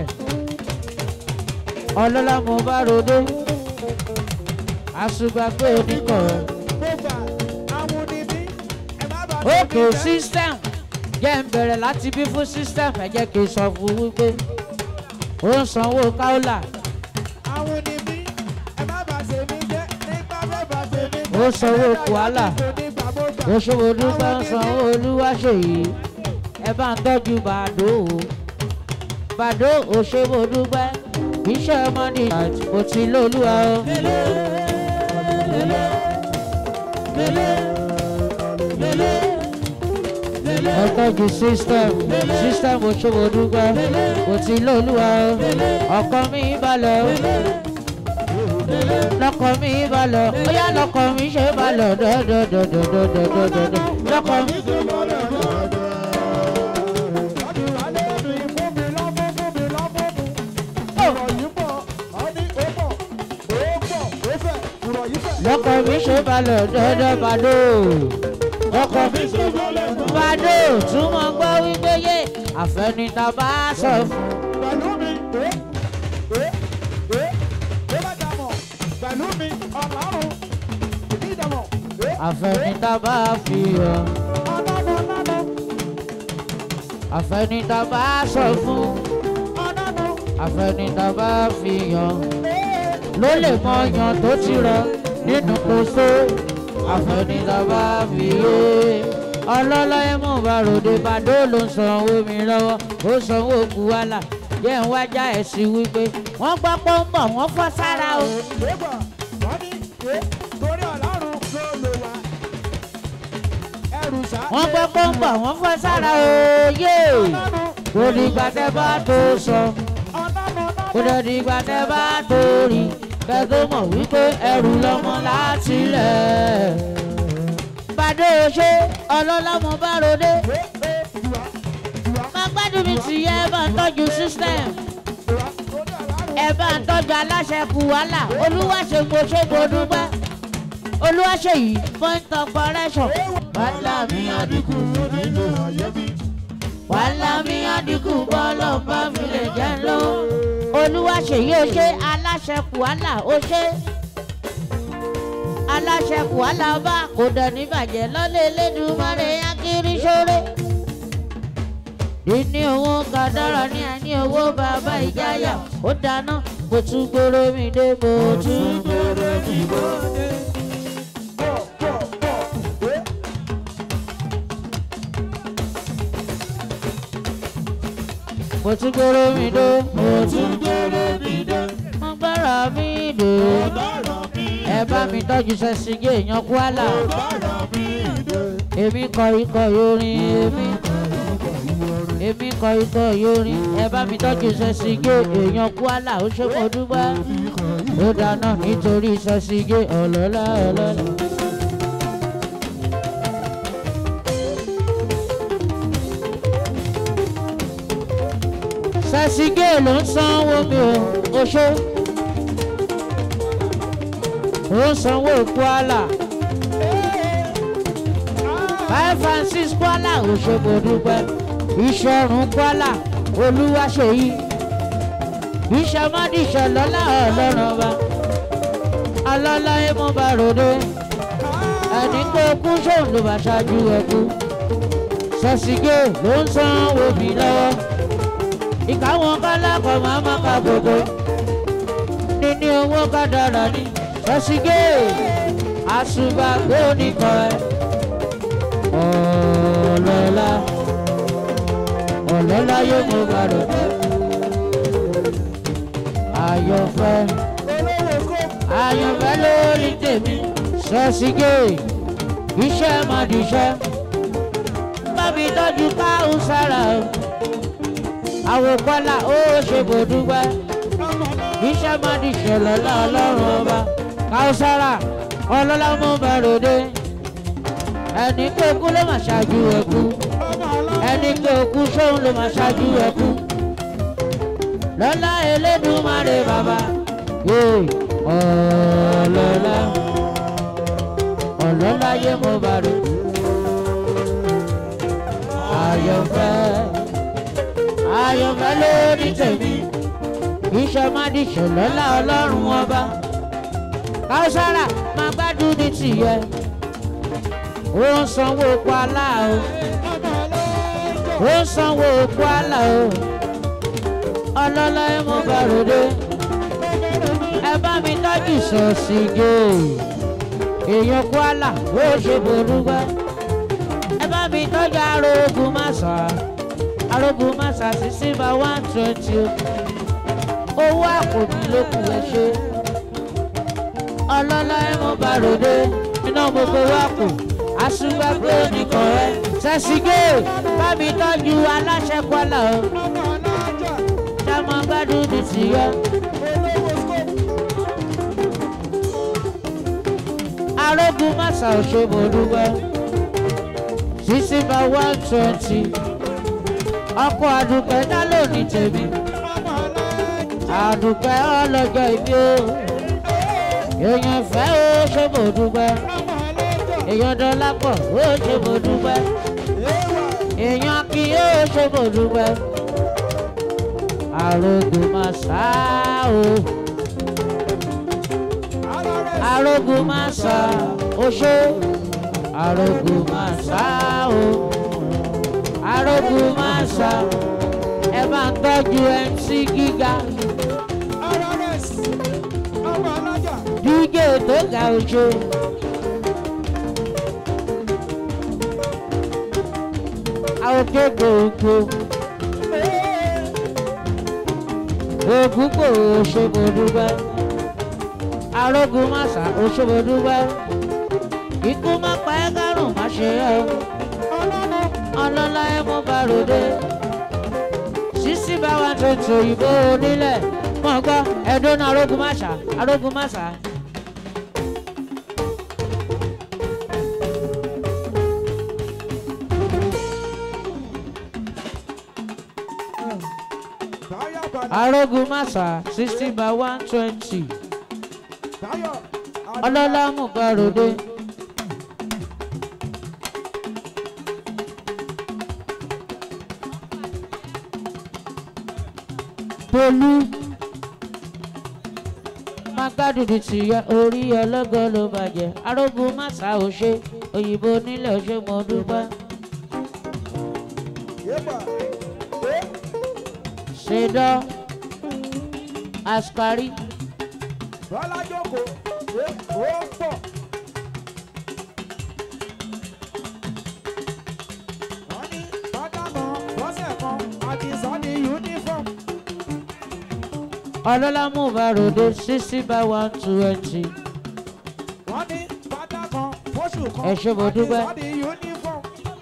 ọlọ́lá mo bá rodé àṣùgbàgbé oníkọ̀ọ́ Mo gbà àwọn oníbí ẹ má bàa òkè system jẹ́ ń bẹ̀rẹ̀ láti bí fún system ẹ jẹ́ kí n sọ fún wípé ó ń sanwó káólà Àwọn oníbí ẹ má bàa ṣe mí jẹ́ nígbà bẹ́ẹ̀ bá ṣe mí ó sanwó kùálà oṣobodúgbẹ́ ń sanwó olúwaṣèyí ẹ bá ń tọ́jú bàdó o bàdó òṣèbodúgbẹ́ iṣẹ́ mọ́nì àti mo ti lólúwa o. ẹ tọ́jú system system òṣèbodúgbẹ́ mo ti lólúwa o ọkọ mi balẹ̀ o lọkọ mi balẹ̀ ó yá lọkọ mi ṣe balẹ̀ dọ́dọ́dọ́dọ́dọ́dọ́dọ́dọ́ lọkọ mi. lọkọ mi ṣe balẹ̀ dọ́dọ́ bàdó lọkọ mi ṣe balẹ̀ bàdó túmọ̀ gbọ́ wípé yé àfẹnitá bá sọ fún. Pẹ̀lú mi, ẹ́ ẹ́ ẹ́ ẹ́ bá dàmọ̀ pẹ̀lú mi ọ̀làrùn ìdí ìdàmọ̀ ẹ́ àfẹnitá bá fi hàn ọ̀nàmọ̀ ọ̀nàmọ̀ àfẹnitá bá sọ fún ọ̀nàmọ̀ àfẹnitá bá fi hàn ló lè mọ yan tó ti rọ nínú kóso àfẹnitá bá fi yé ọlọ́lọ́ ẹ̀mú bàròdé bàdó ló ń sanwó mi lọ́wọ́ ó sanwó kúwálà jẹ́ ń wájà ẹ̀ sí wípé wọ́n gbọ́ pé ó ń bọ̀ wọ́n fọ́ sára o. ẹ̀gbọ́n wọ́n ní ẹ́ torí ọ̀làrùn ló lò wá ẹrù sá. wọ́n gbọ́ pé ó ń bọ̀ wọ́n fọ́ sára o yé kò dìgbà tẹ́ bá tó sọ ọ̀nàmọ̀ kò dẹ̀ dìgbà tẹ́ bá tó rí kẹ́ tó mọ̀ wípé ẹrù lọ́mọ láti lẹ̀. bàdé o ṣe ọlọ́lá mo bá rodé ẹ́ ẹ́ ìwà ìwà má gbádùn mi tì yẹ ẹ bá ń tọ́jú system ìwà torí ọ̀làrùn. ẹ bá ń tọ́jú aláṣẹ kù wàhálà olúwaṣègbò ṣègbò dúpẹ́ olúwaṣèyí point of correction. wàhálà mi àdínkù nínú ayé mi. wàhálà mi àdínkù bọ́ọ̀lù bá mi lè jẹ́ lọ. olúwaṣèyí ó ṣe aláṣẹ kù wàhálà ó ṣe. aláṣẹ kù alábà kò dẹ̀ ní bàjẹ́ lọ́lẹ̀ elédùnmarè akiri ṣoore. ìní owó kàdára ní àní owó bàbá ìjáyà ó dáná mo tún gbòòrò mi dé mo tún gbòòrò mi dé. mo tún gbòòrò mi dé mo tún gbòòrò mi dé. mo gbára mi dé ẹ bá mi tọ́jú sẹ́sìgé èèyàn kwara èmi kọ ikọ̀ yorin èmi èmi kọ ikọ̀ yorin ẹ bá mi tọ́jú sẹ́sìgé èèyàn kwara ó ṣe mo dúpẹ́ ó dáná nítorí sẹ́sìgé ọlọ́lá ọlọ́lá. sẹ́sìgé ló ń sanwó mi ò oṣó ó ń sanwó kwara five and six kwara òṣogbo dúpẹ́ ìṣọ̀run kwara olúwaṣeyí ìṣọmọdìṣọ lọ́lá ọlọ́run ọba alọ́lá ẹ̀mọ́ba ròde ẹni pé kú sóun ló bá ṣáájú ẹkú sẹ́sìgé ló ń sanwó mi lọ́wọ́ ìkáwọn kálákọ̀ máa má ka gbogbo níní owó kádàrà ní sẹ́sìgé àṣùbàgbé oníkọ̀ ẹ̀ ọ̀lọ́lá ọ̀lọ́lá yóò mú bàrọ̀ àyọ̀fẹ́ àyọ̀fẹ́ lórí tèmi sẹ́sìgé iṣẹ́ máa dìṣẹ́ bábí tọ́jú káhùn sára o àwòkọ́lá ó ṣe kò dúpẹ́ iṣẹ́ máa di ṣẹlẹ̀ lọ́lọ́run ọba káwùsára ọlọ́lá mú bẹ̀rùdé ẹni pé kú ló máa ṣáájú ẹkú ẹni pé kú sóun ló máa ṣáájú ẹkú lọ́lá elédùnmarè bàbá yéè ọlọ́lá ọlọ́lá yé mo bàrò àyọ̀fẹ́ ayọ̀fẹ́ lórí tèmi iṣẹ́ má di ṣòlọ́lá ọlọ́run ọba káwùsára máa gbádùn ní tìyẹ ó ń sanwó oko alá o ó ń sanwó oko alá o ọlọ́lá ẹ mọ bàròdé ẹ bá mi tọ́jú sọ̀sìgè èèyàn kó àlà ó ṣe borúgbẹ́ ẹ bá mi tọ́jú arógun màsà arógun màsà sí sílva one twenty owó àpòbí ló kù ẹ ṣe ọlọ́lá ẹ mọ bàròdé iná mo gbowó àpò àṣùgbàgbé nìkan ẹ sẹ́sìgè bá mi tọ́jú aláṣẹ kọ́là o ṣàmọ gbádùn ní tìyẹ. arógun màsà òṣèbò dúpẹ́ sísí bá one twenty ọkọ̀ àdùpẹ́ dá lónìí tèmi àdùpẹ́ ọlọ́jọ́ ìbí o èèyàn fẹ́ ó ṣèbò dúpẹ́ èèyàn dọ́là pọ̀ ó ṣèbò dúpẹ́ èèyàn kì í ó ṣèbò dúpẹ́ arógun màsà o arógun màsà oṣó arógun màsà o arógun màsà ẹ máa ń tọ́jú mc gíga dígé tó ga oṣó. àwọn kéékèèké ògúnpò òṣèbòdúgbẹ́ arógun màsà òṣèbòdúgbẹ́ ikú má pa ẹ́ kárùn má ṣe ẹ́ ọlọ́lá ẹ̀ mọ́ bá ròde sísí bá wa tó tò ìbò onílẹ̀ mọ̀ gbọ́ ẹ̀dùn náà arógun màsà arógun màsà. arógun màsà sixty by one twenty ọlọ́lá mú gbàròdé. Tolú má máa gbádùn ti yẹ orí ọlọ́gọ́ ló bàjẹ́ arógun màsà ò ṣe òyìnbó nílẹ̀ ò ṣe mọ́ dúpẹ́. Yépa. Eh, ṣèdọ́ askari Bọ́lá jókòó. Eh, ó pọ̀. Wọ́n ní bàtà kan lọ́sẹ̀ kan àti sọ́ni uniform. ọlọ́lá mú bàròdé sixty by one twenty. Wọ́n ní bàtà kan fóṣù kan Ẹ ṣé mo àti dúpẹ́. sọ́ni uniform.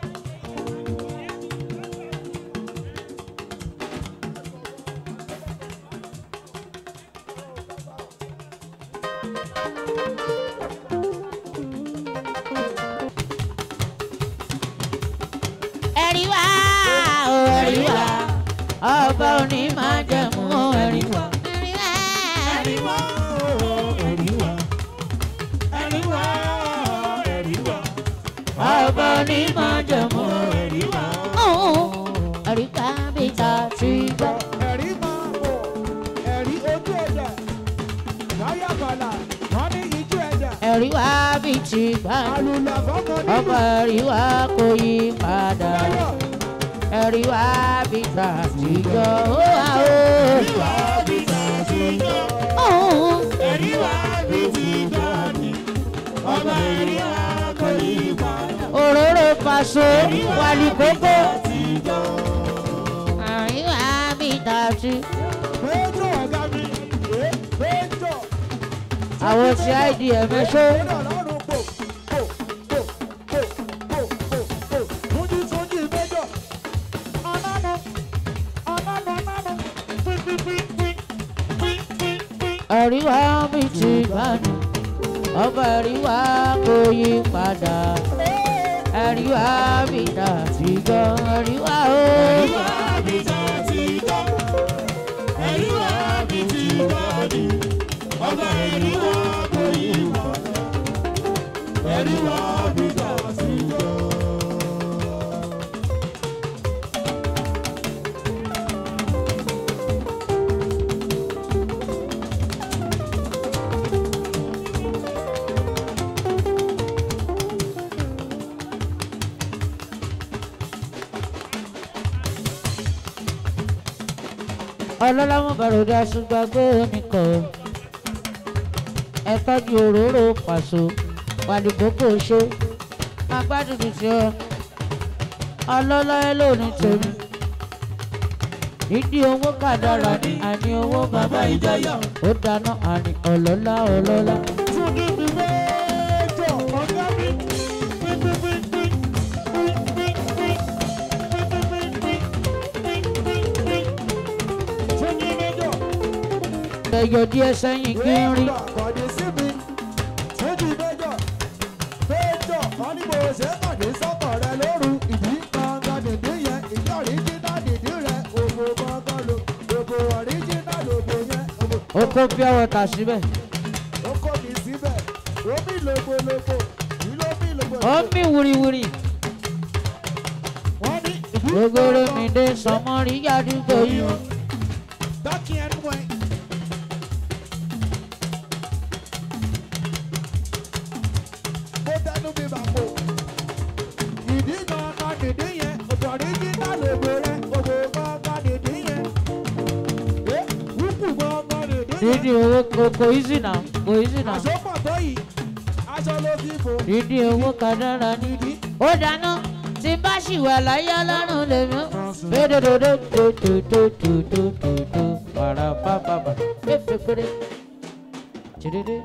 ẹ̀rí wá o ẹ̀rí wá ọba òní máa jẹ̀mú o ẹ̀rí wá. ẹ̀rí wá ọba òní máa jẹ̀mú o ẹ̀rí wá. ẹ̀rí ká bí ta ti gbọ́. ẹ̀rí máa bọ̀ ẹ̀rí ojú ẹ̀dá láyà bàlà wọ́n ní ijú ẹ̀dá ẹ̀rí wá bí ti gbà. àlùlà fọ́kàn nínú ọba ẹ̀rí wá kò yí padà. láyọ̀ ẹ̀rí wá bí ta ti gbọ́. ó wà ó. ẹ̀rí wá bí ta ti gbọ́. ẹ̀rí wá bí ti gbọ́ ni. ọba ẹ̀rí wá kò yí padà. òróró paṣọ wàlí kókó. ẹ̀rí wá bí ta ti. péjọ ọ̀gá mi ẹ̀ péjọ àwọn tí idm ẹ ṣó. péjọ lọ́rùn pò pò pò pò pò pò pò túnjí túnjí péjọ ọ̀nàmọ̀ ọ̀nàmọ̀ ọ̀nàmọ̀ pínpínpínpín pínpínpín. ẹ̀rí wá bí ti gbà ni. ọba ẹ̀rí wá kò yí padà. ẹ̀rí wá bí ta ti gbọ́. ẹ̀rí wá o. ẹ̀rí wá bí ta ti gbọ́. ẹ̀rí wá bí ti gbọ́ ni. ọba ẹ̀rí wá kò yí padà. ẹ̀rí wá bí ta ti gbọ́. ọlọ́lá mú bàròdà ṣùgbàgbé oníkọ̀ ẹ tọ́jú òróró pàṣọ wàdìgbòkò ṣe agbádùn ti ọ ọlọ́lá ẹ lónìí tèmi ìdí owó kàdára ni àní owó bàbá ìjọyà ó dáná àní ọlọ́lá ọlọ́lá. túnjí mi péjọ ọ̀gá mi pínpínpínpín pínpínpín pínpínpín túnjí méjọ. ẹyọ díẹ̀ sẹ́yìn kí n rí Kọ̀dé sí mi, túnjí méjọ, méjọ, wọ́n ní mo ṣe kọ̀dé sọ́kọ̀ rẹ lóru. Ìdí gangan nìdí yẹn, ìdí ọ̀ríjínà nìdí rẹ̀, òbò gangan lo, òbò ọ̀ríjínà lòbò yẹn, òbò ó kó pure water síbẹ̀ ó kó mi síbẹ̀, ó mi lògbòlògbò, kí ló mi ó lògbòlògbò. mì wúriwúri Wọ́n ní ìdí gbogbo mi dé sọmọ́rí yàdúgbò yìí. Dákì ẹnu ẹ̀. Mo tẹnu mi bà pò. Ìdí gangan nìdí yẹn, òbò ọ̀ríjínà lòbò rẹ̀, òbò gangan nìdí yẹn. Ẹ wúkù gangan nìdí yẹn. dídí owó kò kò easy now kò easy now Àsopọ̀ tó yìí, aṣọ ló fi bò. dídí owó kàdára ní. Ìdí ó dáná tí bá ṣì wà láyé ọlọ́run lèmi ó. dódòdó dòdòdòdòdòdò wàrà bàbàbà fẹ́fẹ́ péré. tìrìrì.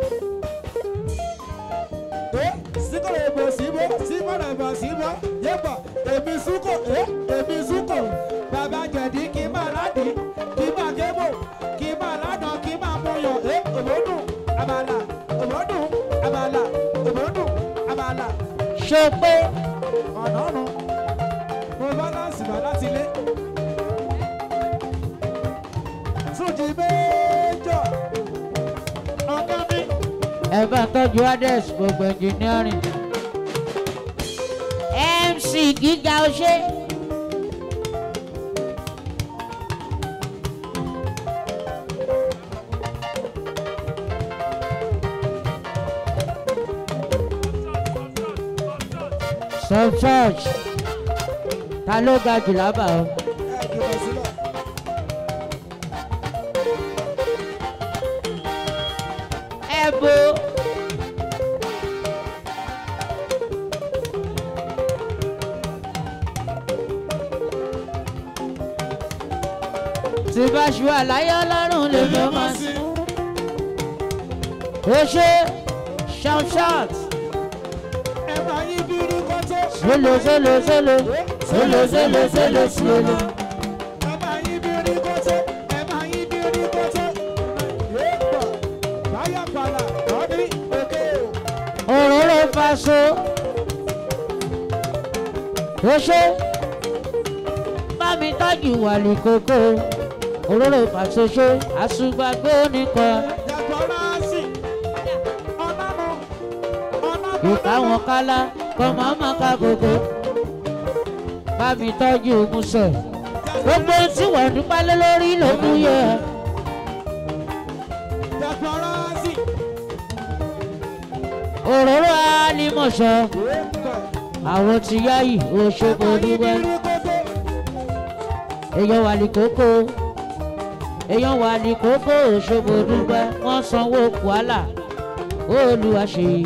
pé síkòrò èbò síbó síkòrò èbò síbó yébà èmi súkò é èmi súkò bàbá jẹ̀dí kí n máa ládì kí n máa gébò kí n máa ládàn kí n máa múyàn é òbódùn àbàlà òbódùn àbàlà òbódùn àbàlà ṣe pé ọ̀nà ọ̀nà mo bálánsì bá láti ilé. Túnjí méjọ ọ̀gá mi. ẹ bá tọ́jú ades gbogbo engineering. mc gíga ọṣẹ. some church ta ló ga jù lábà o. ẹ jùlọ sílẹ̀. ẹ bo. tí bá ṣu àlàyé ọlọ́run lè lọ́ máa sí. ó ṣe shout shout ẹ máa yí bírí kọ́tọ́. solo solo solo solo solo solo solo. ẹ máa yí bírí kọ́tọ́. ẹ máa yí bírí kọ́tọ́. yéèpà báyà pàlà lọ́dí òkè o. òróró faso ó ṣe bá mi tọ́jú wàlí kókó òróró faso ṣe àṣùgbàgbé oníkan Jàgbọ́nrásì. Ọ̀nàmọ̀. Ọ̀nàmọ̀. ìka wọn kálá kọ́ màmá ká kókó bá mi tọ́jú musẹ̀ gbogbo tí wọ́n dúpẹ́ lé lórí ló mú yẹ Jàgbọ́nrásì. òróró alimọ̀ṣọ́ Yéèpà. àwọn ti yáyì òṣogbo dúpẹ́. Bírí kọ́tọ́. èèyàn wà ní kókó èèyàn wà ní kókó òṣogbo dúpẹ́ wọ́n sanwó kwara olùwà ṣèyí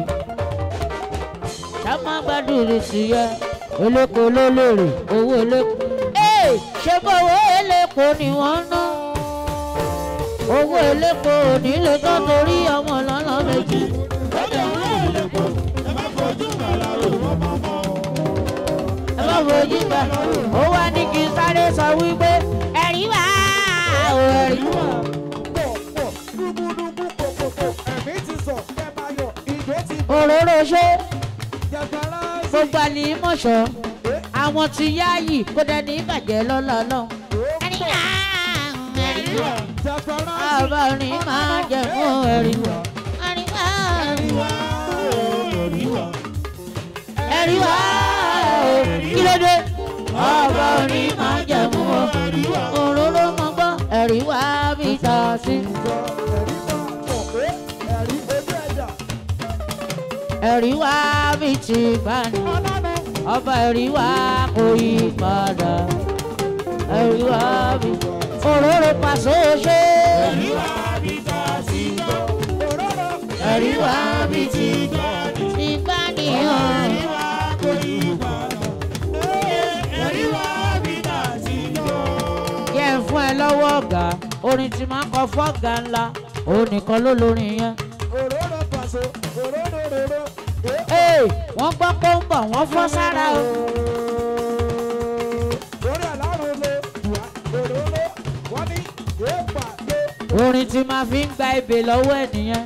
ṣàmà gbàdúrà sí yẹ eléko ló lèrè owó eléko. ee ṣé bó owó eléko ni wọ́n ń ná owó eléko ò ní lè tán torí ọmọ lọ́nà méjì. ẹ má fojú gbà ó wá ní kí n sáré sọ wípé ẹ̀rí wá o ẹ̀rí wá. Pọ̀ pọ̀. Dúkúdúkú kòkòkò. Ẹ̀mí ti sọ̀. Ẹ máa yọ̀. Ìjó ti bọ̀. òróró ṣe Jàgbọ́nrásì. gbogbo àlè mọ̀ṣọ́ àwọn ti yáàyì kó dẹni ìbàjẹ́ lọ́lọ́lọ́. ẹ̀rí wá ẹ̀rí wá Jàgbọ́nrásì. ọba orin máa jẹ fún ẹ̀rí wá ẹ̀rí wá ẹ̀rí wá kí ló dé ọba orin máa jẹ fún ọ òróró mọ gbọ́ ẹ̀rí wá bí ta sí. Ẹ̀rí máa pọ̀ pé ẹ̀rí ojú ẹ̀dá. ẹ̀rí wá bí ti bá ní. Ọ̀nàmọ̀. ọba ẹ̀rí wá kò yí padà ẹ̀rí wá bí òróró pàṣẹ ṣe Òróró. ẹ̀rí wá bí ti ti bá nìyàn. yẹ ń fún ẹ lọ́wọ́ ọ̀gá orin tí máa ń kọ fọ́ọ̀gá ńlá òun nìkan ló lórin yẹn. Òróró pàṣẹ. Òróró róró. ee wọ́n gbọ́ pé ń bọ̀ wọ́n fọ́ sára o. Lórí àlárò lo. Wà. Òróró. Wọ́n ní. Yéèpà lé. orin tí máa fi ń gba ebè lọ́wọ́ ẹ̀ nìyẹn.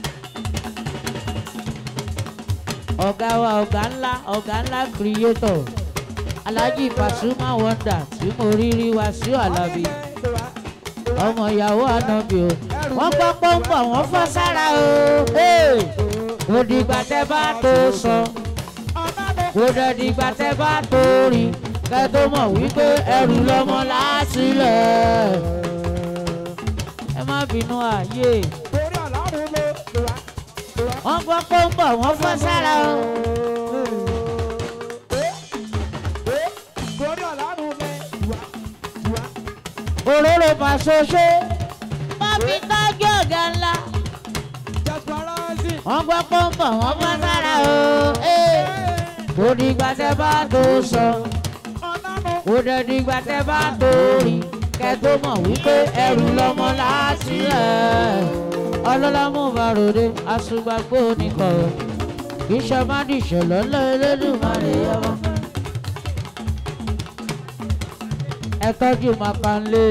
ọ̀gá wa ọ̀gá ńlá ọ̀gá ńlá creator alhaji pasuma wonder tí mo rí rí wá sí alábí ọmọ ìyàwó ànábì o wọ́n gbọ́ pọ́ńpọ̀ wọ́n fọ́ sára o Hey! kò dìgbà tẹ́ bá tó sọ kò dẹ̀ dìgbà tẹ́ bá tó rìn kẹ́ tó mọ̀ wípé ẹrù lọ́mọ láásìlẹ̀ ẹ má bínú ààyè Lórí àlárò lo. Wà. wọ́n gbọ́ pọ́ńpọ̀ wọ́n fọ́ sára o. Lórí àlárò lo. Wà. Wà. òróró pàṣọṣe wọ́n fi tọ́jú ọ̀gá ńlá Jàgbọ́nrásì. wọ́n gbọ́ pọ́ńpọ̀ wọ́n fọ́ sára o. Hey! kò dìgbà tẹ́ bá tó sọ Ọ̀nàmọ̀. kò dẹ̀ dìgbà tẹ́ bá tó rìn kẹ́ tó mọ̀ wípé ẹrù lọ́mọ láásìlẹ̀ ọlọ́lámú bàròdé àṣùgbàgbó nìkan kì í ṣe má dìṣẹ̀ lọ́lọ́ elédùnmarè yọmọ. ẹ tọ́jú makanlé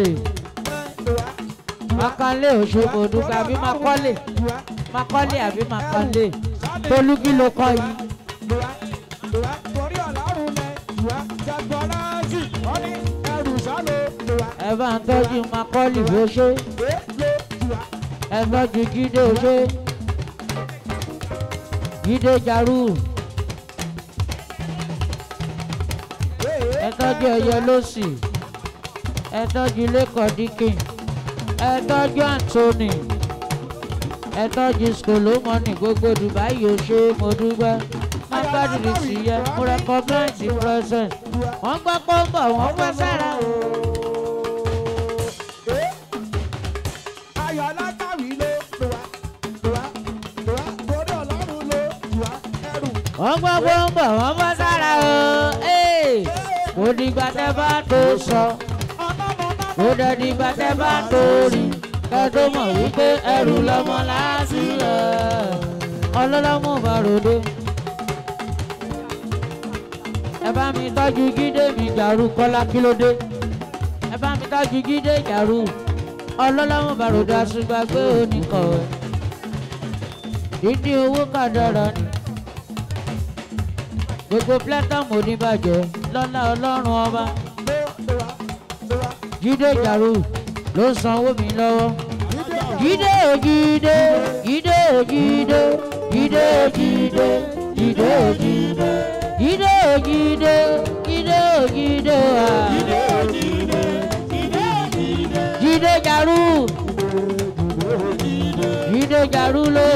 makanlé òṣogbo dùgbà àbí makọ́lé makọ́lé àbí makanlé tolú kí ló kọ́ yìí. Torí àlárò lẹ. Wà. Jàgbọ́nrásì. Wọ́n ní ẹrù sálọ. Wà. ẹ bá ń tọ́jú makọ́lé bó ṣe Wà. ẹ tọ́jú jíde ṣe jíde jaru ẹ tọ́jú ẹyẹ lọ́sì ẹ tọ́jú lẹ́kọ̀ọ́ dikin ẹ tọ́jú anthony ẹ tọ́jú skolomoni gbogbo dubai yóò ṣe mo dúpẹ́ má gbádùn sí yẹ mo recognize the presence wọ́n gbọ́ pé ó ń bọ̀ wọ́n gbọ́ sára o. ayọ̀ alákàwí ló lò wá lò wá lò wá torí ọlọ́run ló lò wá ẹrù. wọ́n gbọ́ pé ó ń bọ̀ wọ́n gbọ́ sára o. Ee, kò dìgbà tẹ́ bá tó sọ kò dẹ̀ dìgbà tẹ́ bá tó rí kẹ́ tó mọ̀ wípé ẹrù lọ́mọ láti lọ. ọlọ́lọ́mọ bá ròde. ẹ bá mi tọ́jú gídé mi jàrú kọ́lá kílódé. ẹ bá mi tọ́jú gídé jàrú ọlọ́lọ́mọ bá ròde àṣùgbàgbé oníkọ̀wé. dídí owó kàdára ni gbogbo platinum oníbàjẹ́ lọ́lá ọlọ́run ọba jíde jàrú ló ń sanwó mi lọ́wọ́ jíde o jíde jíde o jíde jíde o jíde jíde o jíde jíde o jíde jíde o jíde wa jíde jàrú jíde jàrú ló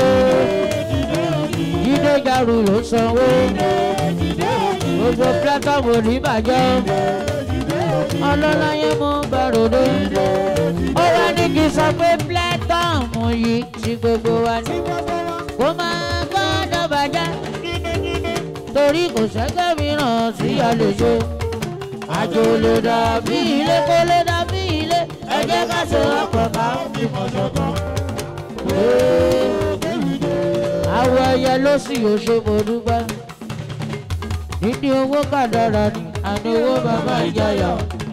jíde jàrú ló ń sanwó gbogbo platinum oníbàjẹ́ ọlọ́láyé mú bàròdé ó wá ní kí n sọ pé platinum yìí ti gbogbo wa ní kó máa gbọ́dọ̀ bàjẹ́ torí kò sẹ́gbẹ́ mìíràn tí a lè ṣe àjò lè dàbí ilé kó lè dàbí ilé ẹ jẹ́ ká ṣe ọ̀pọ̀ ká fi mọ̀ ṣọ̀kan. àwọ̀ ẹyẹ ló sì yóò ṣe mo dúpẹ́ níní owó kàdára ni àní owó bàbá ìjayà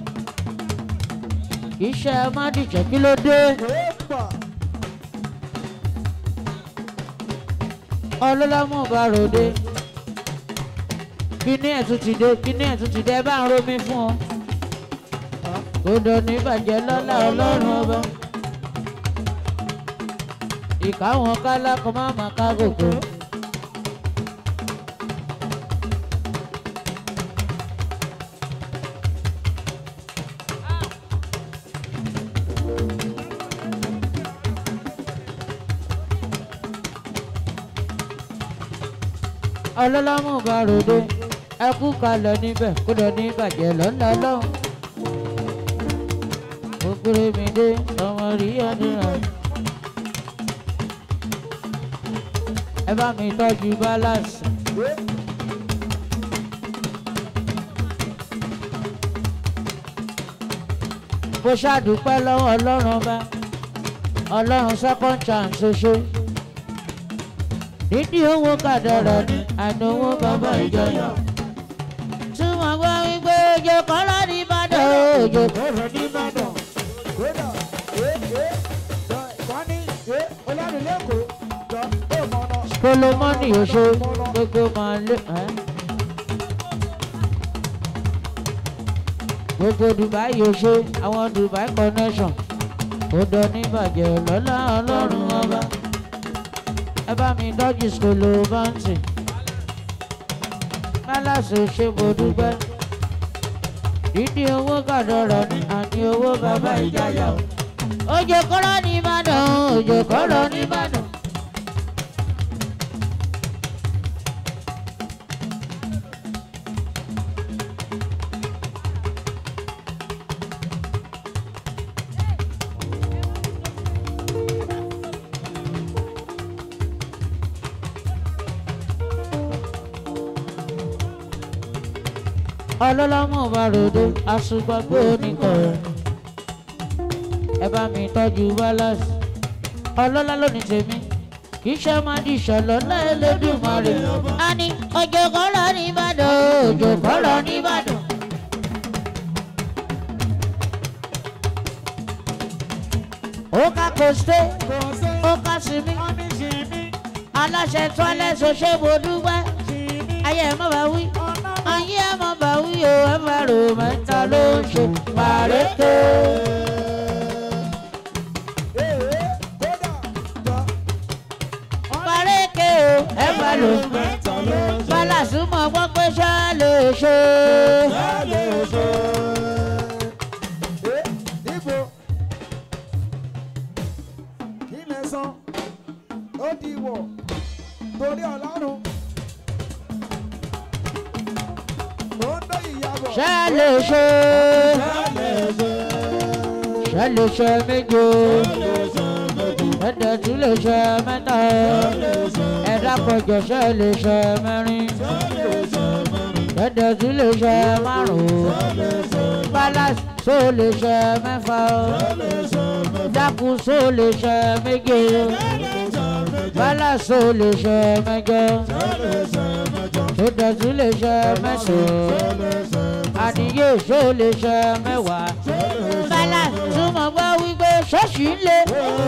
iṣẹ́ mádìjẹ́ kí ló dé ọlọ́lámù bá ròde kíní ẹ̀ tún ti dé kíní ẹ̀ tún ti dé ẹ bá ń romi fún ọ kódò ní bàjẹ́ lọ́lá ọlọ́run ọba ìkáwọn kálákọ̀ má má ká gòkó. ọlọ́lọ́mù bá ròde ẹkú kalẹ̀ níbẹ̀ kódà ní bàjẹ́ lọ́nà lọ́hùn. òkúrè mi dé ọmọ rí ọdúnrà. ẹ bá mi tọ́jú balance. mo ṣàdúpẹ́ lọ́wọ́ ọlọ́run ọba ọlọ́run second chance ṣoṣo dídí owó kàdàrà ni àná owó bàbá ìjọyà. tí wọ́n gbọ́ wípé òjò kọ́rọ́ ní ìbàdàn òjò kọ́rọ́ ní ìbàdàn. kódà ee ee jọ wọ́n ní ee olórí lẹ́kọ̀ọ́ jọ ó mọ ọ̀nà. kolomoni oṣù gbogbo máa lé. ẹ́. gbogbo dubai oṣù àwọn dubai connection ó dán ní ìbàjẹ́ lọ́lá ọlọ́run ọba ẹ bá mi dọ́jú skolo báńtì málàsì ṣe mo dúpẹ́ dídí owó kàdọ̀rọ̀ ní àní owó bàbá ìjayà o. òjò kọ́rọ́ ní ìbàdàn òjò kọ́rọ́ ní ìbàdàn. ọlọ́lọ́mọ bá ròde àṣùgbàgbé oníkọ̀ọ́ ẹ bá mi tọ́jú balance ọlọ́lá lónìí tèmi kì í ṣe máa di ìṣọ̀lọ́ lẹ́ẹ̀lẹ́dùnmọ́rẹ́ a ní òjò kọ́rọ̀ ní ìbàdàn òjò kọ́rọ̀ ní ìbàdàn. ó ká kòsté ó ká sinmi aláṣẹ tọ́lẹ̀ ṣoṣẹ́ mo dúpẹ́ ayé ẹ̀ mọ́ bá wí ayé ẹ̀ mọ́ bá wí o ẹ̀ bá rò mẹ́ta ló ń ṣe pàrékè. ee kódà jọ pàrékè o ẹ̀ bá rò mẹ́ta ló ń ṣe. bálàsù mọ̀ gbọ́ pé ṣá lè ṣe. Lálẹ́ oṣù. Ẹ níbo? Ilẹ̀ san, ó di wọ̀, torí ọlọ́run. ṣe lè ṣe ṣe lè ṣe méje ẹ̀dẹ̀ tún lè ṣe mẹ́ta ẹ̀dá pọ̀jọ ṣe lè ṣe mẹ́rin ẹ̀dẹ̀ tún lè ṣe márùn-ún balance so lè ṣe mẹ́fà dákun so lè ṣe méje balance so lè ṣe mẹ́jọ ẹ̀dẹ̀ tún lè ṣe mẹ́sàn-án àníyé so lè ṣe mẹ́wàá balance túmọ̀ gbọ́ wípé ṣọ́ọ̀ṣì ń lé.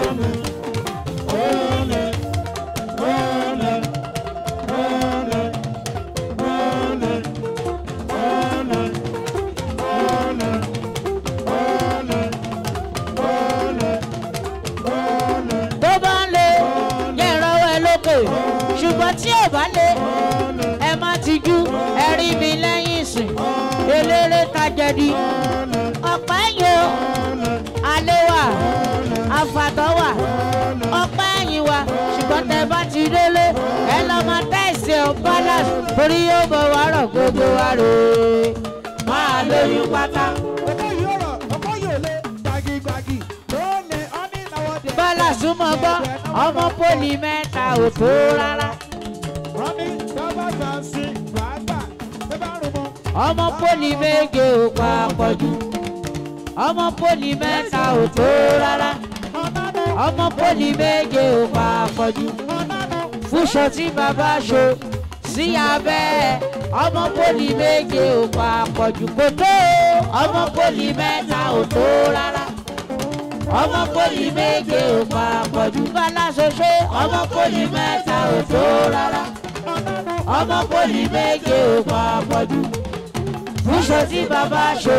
tó bá ń lé yẹ ìrọwọ́ ẹ lókè ṣùgbọ́n tí ò bá lé ẹ má tijú ẹ rí mi lẹ́yìn ìsìn eléré tajẹ̀dí ọ̀pá ẹ̀yìn o alẹ́ wà àfàtọ́ wà ọ̀pá ẹ̀yìn wà ṣùgbọ́n tẹ bá ti délé ẹ lọ máa tẹ̀sí ọ balance torí yóò bọ̀ wá rọ̀ gbogbo wa rè é máa lóyún pátá. ọkọ yìí ọ̀rọ̀ ọkọ yìí ò lé gbagigbagi lónìí ọ́ní náwó dé. bọ́lá súnmọ́ gbọ́ ọmọ pólì mẹ́ta ò tó rárá. wọ́n ní tọ́ba gbà sí gbàgbà tó bá rùn mọ́. ọmọ pólì méje ò pa àpọ̀jù ọmọ pólì mẹ́ta ò tó rárá ọ̀nàdọ̀ ọmọ pólì méje ò pa àpọ̀jù ọ̀nàdọ̀ fúnṣọ tí bàbá ṣo sí abẹ́ ọmọ pólì méje ò pa àpọ̀jù kò tó ọmọ pólì mẹ́ta ò tó rárá ọmọ pólì méje ò pa àpọ̀jù bálá ṣoṣo ọmọ pólì mẹ́ta ò tó rárá ọmọ pólì méje ò pa àpọ̀jù fúnṣọ tí bàbá ṣe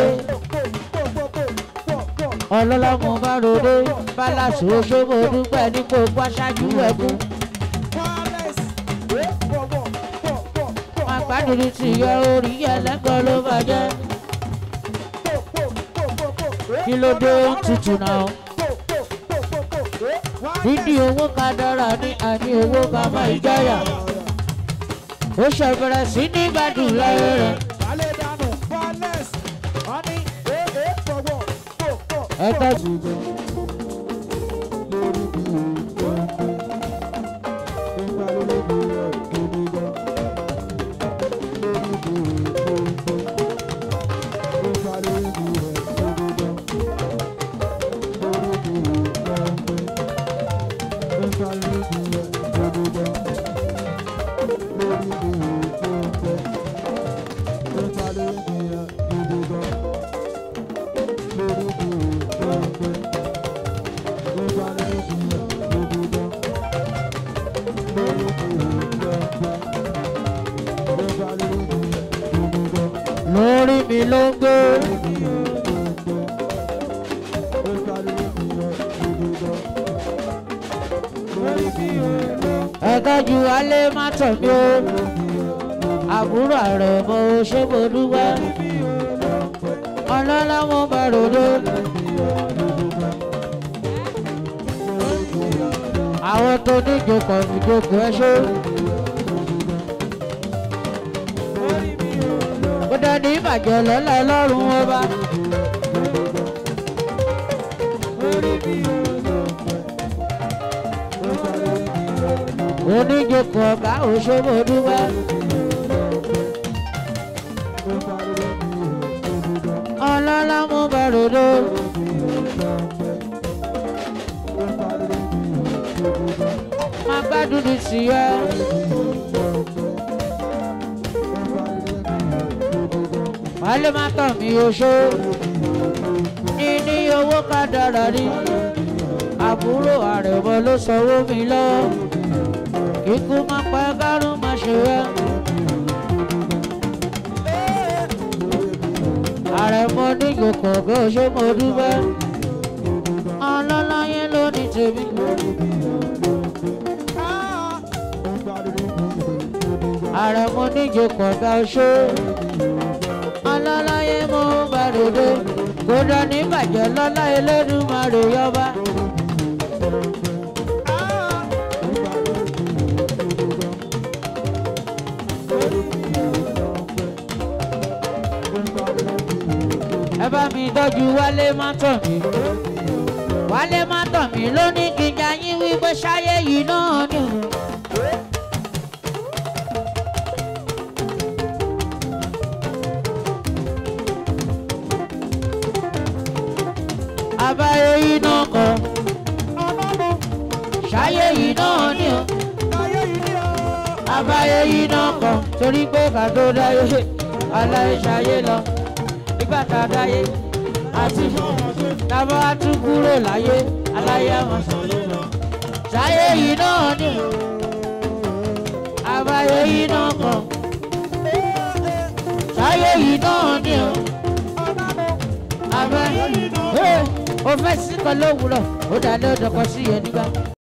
ọlọ́lá mo bá ròde bálá ṣoṣo mo dúpẹ́ ní kó gbáṣájú ẹkún. wireless wé bọ̀ bọ̀ bọ̀ bọ̀ bọ̀ àgbàdìrí ti yọ orí ẹlẹ́gàn ló bàjẹ́ bọ̀ bọ̀ bọ̀ bọ̀ bọ̀ wé kí ló dé ó ń tutù náà. bọ̀ bọ̀ bọ̀ bọ̀ bọ̀ wé dídí owó ká dára ní àní owó ká má ìjáyà. ó ṣe bẹ̀rẹ̀ sí ní gbádùn láyé rẹ̀. balẹ̀ dànù wireless ọ́ní wé wé bọ̀ bọ̀ bọ̀ bọ̀. ẹ tọ́jú. lórí mi ló ń gbé. ẹ tọ́jú alẹ́ má tọ̀ mí o. àbúrò ààrẹ mo ṣe mo dúpẹ́. ọlọ́lá mo bá ròde. àwọn tó ní ìjókòó ìjókòó ẹ ṣe. ó dání ìbàjẹ́ lọ́la ọlọ́run ọba. oníjókòó ọba òṣèlú dúpẹ́. ọlọ́lá mú bàròdó. má gbádùn ní tìyẹ. wálé má tàn mí oṣó. níní owó ká dára ní. àbúrò àrẹ̀mọ ló sanwó mi lọ. kíkú má pẹ́ kárùn má ṣe wẹ́. àrẹ̀mọ níjò kọ̀ọ̀kan ṣé mo dúpẹ́. ọlọ́láyé ló ní tèmi. àrẹ̀mọ níjò kọ̀ọ̀kan ṣé. ọlọ́láyé mo bá ròde. kódà ní bàjẹ́ lọ́lá Elédùmarè yọba. tọ́jú wálé má tàn mí wálé má tàn mí ló ní kí n jayín wípé ṣáyé yìí náà ni o. àbáyé yìí náà kọ ṣáyé yìí náà ni o àbáyé yìí náà kọ torí pé ká tó dáyé aláyé ṣayé lọ nígbà tá a dáyé àti tábà wá tún kúrò láyé aláyé àmọ́ ṣayé lọ ṣáyé yìí náà ni o àbáyé yìí náà kọ ṣáyé yìí náà ni o àbáyé yìí náà o fẹ́ sí kan lówùúrọ̀ ó dá lé ọ̀dọ̀ kan sí yẹn nígbà.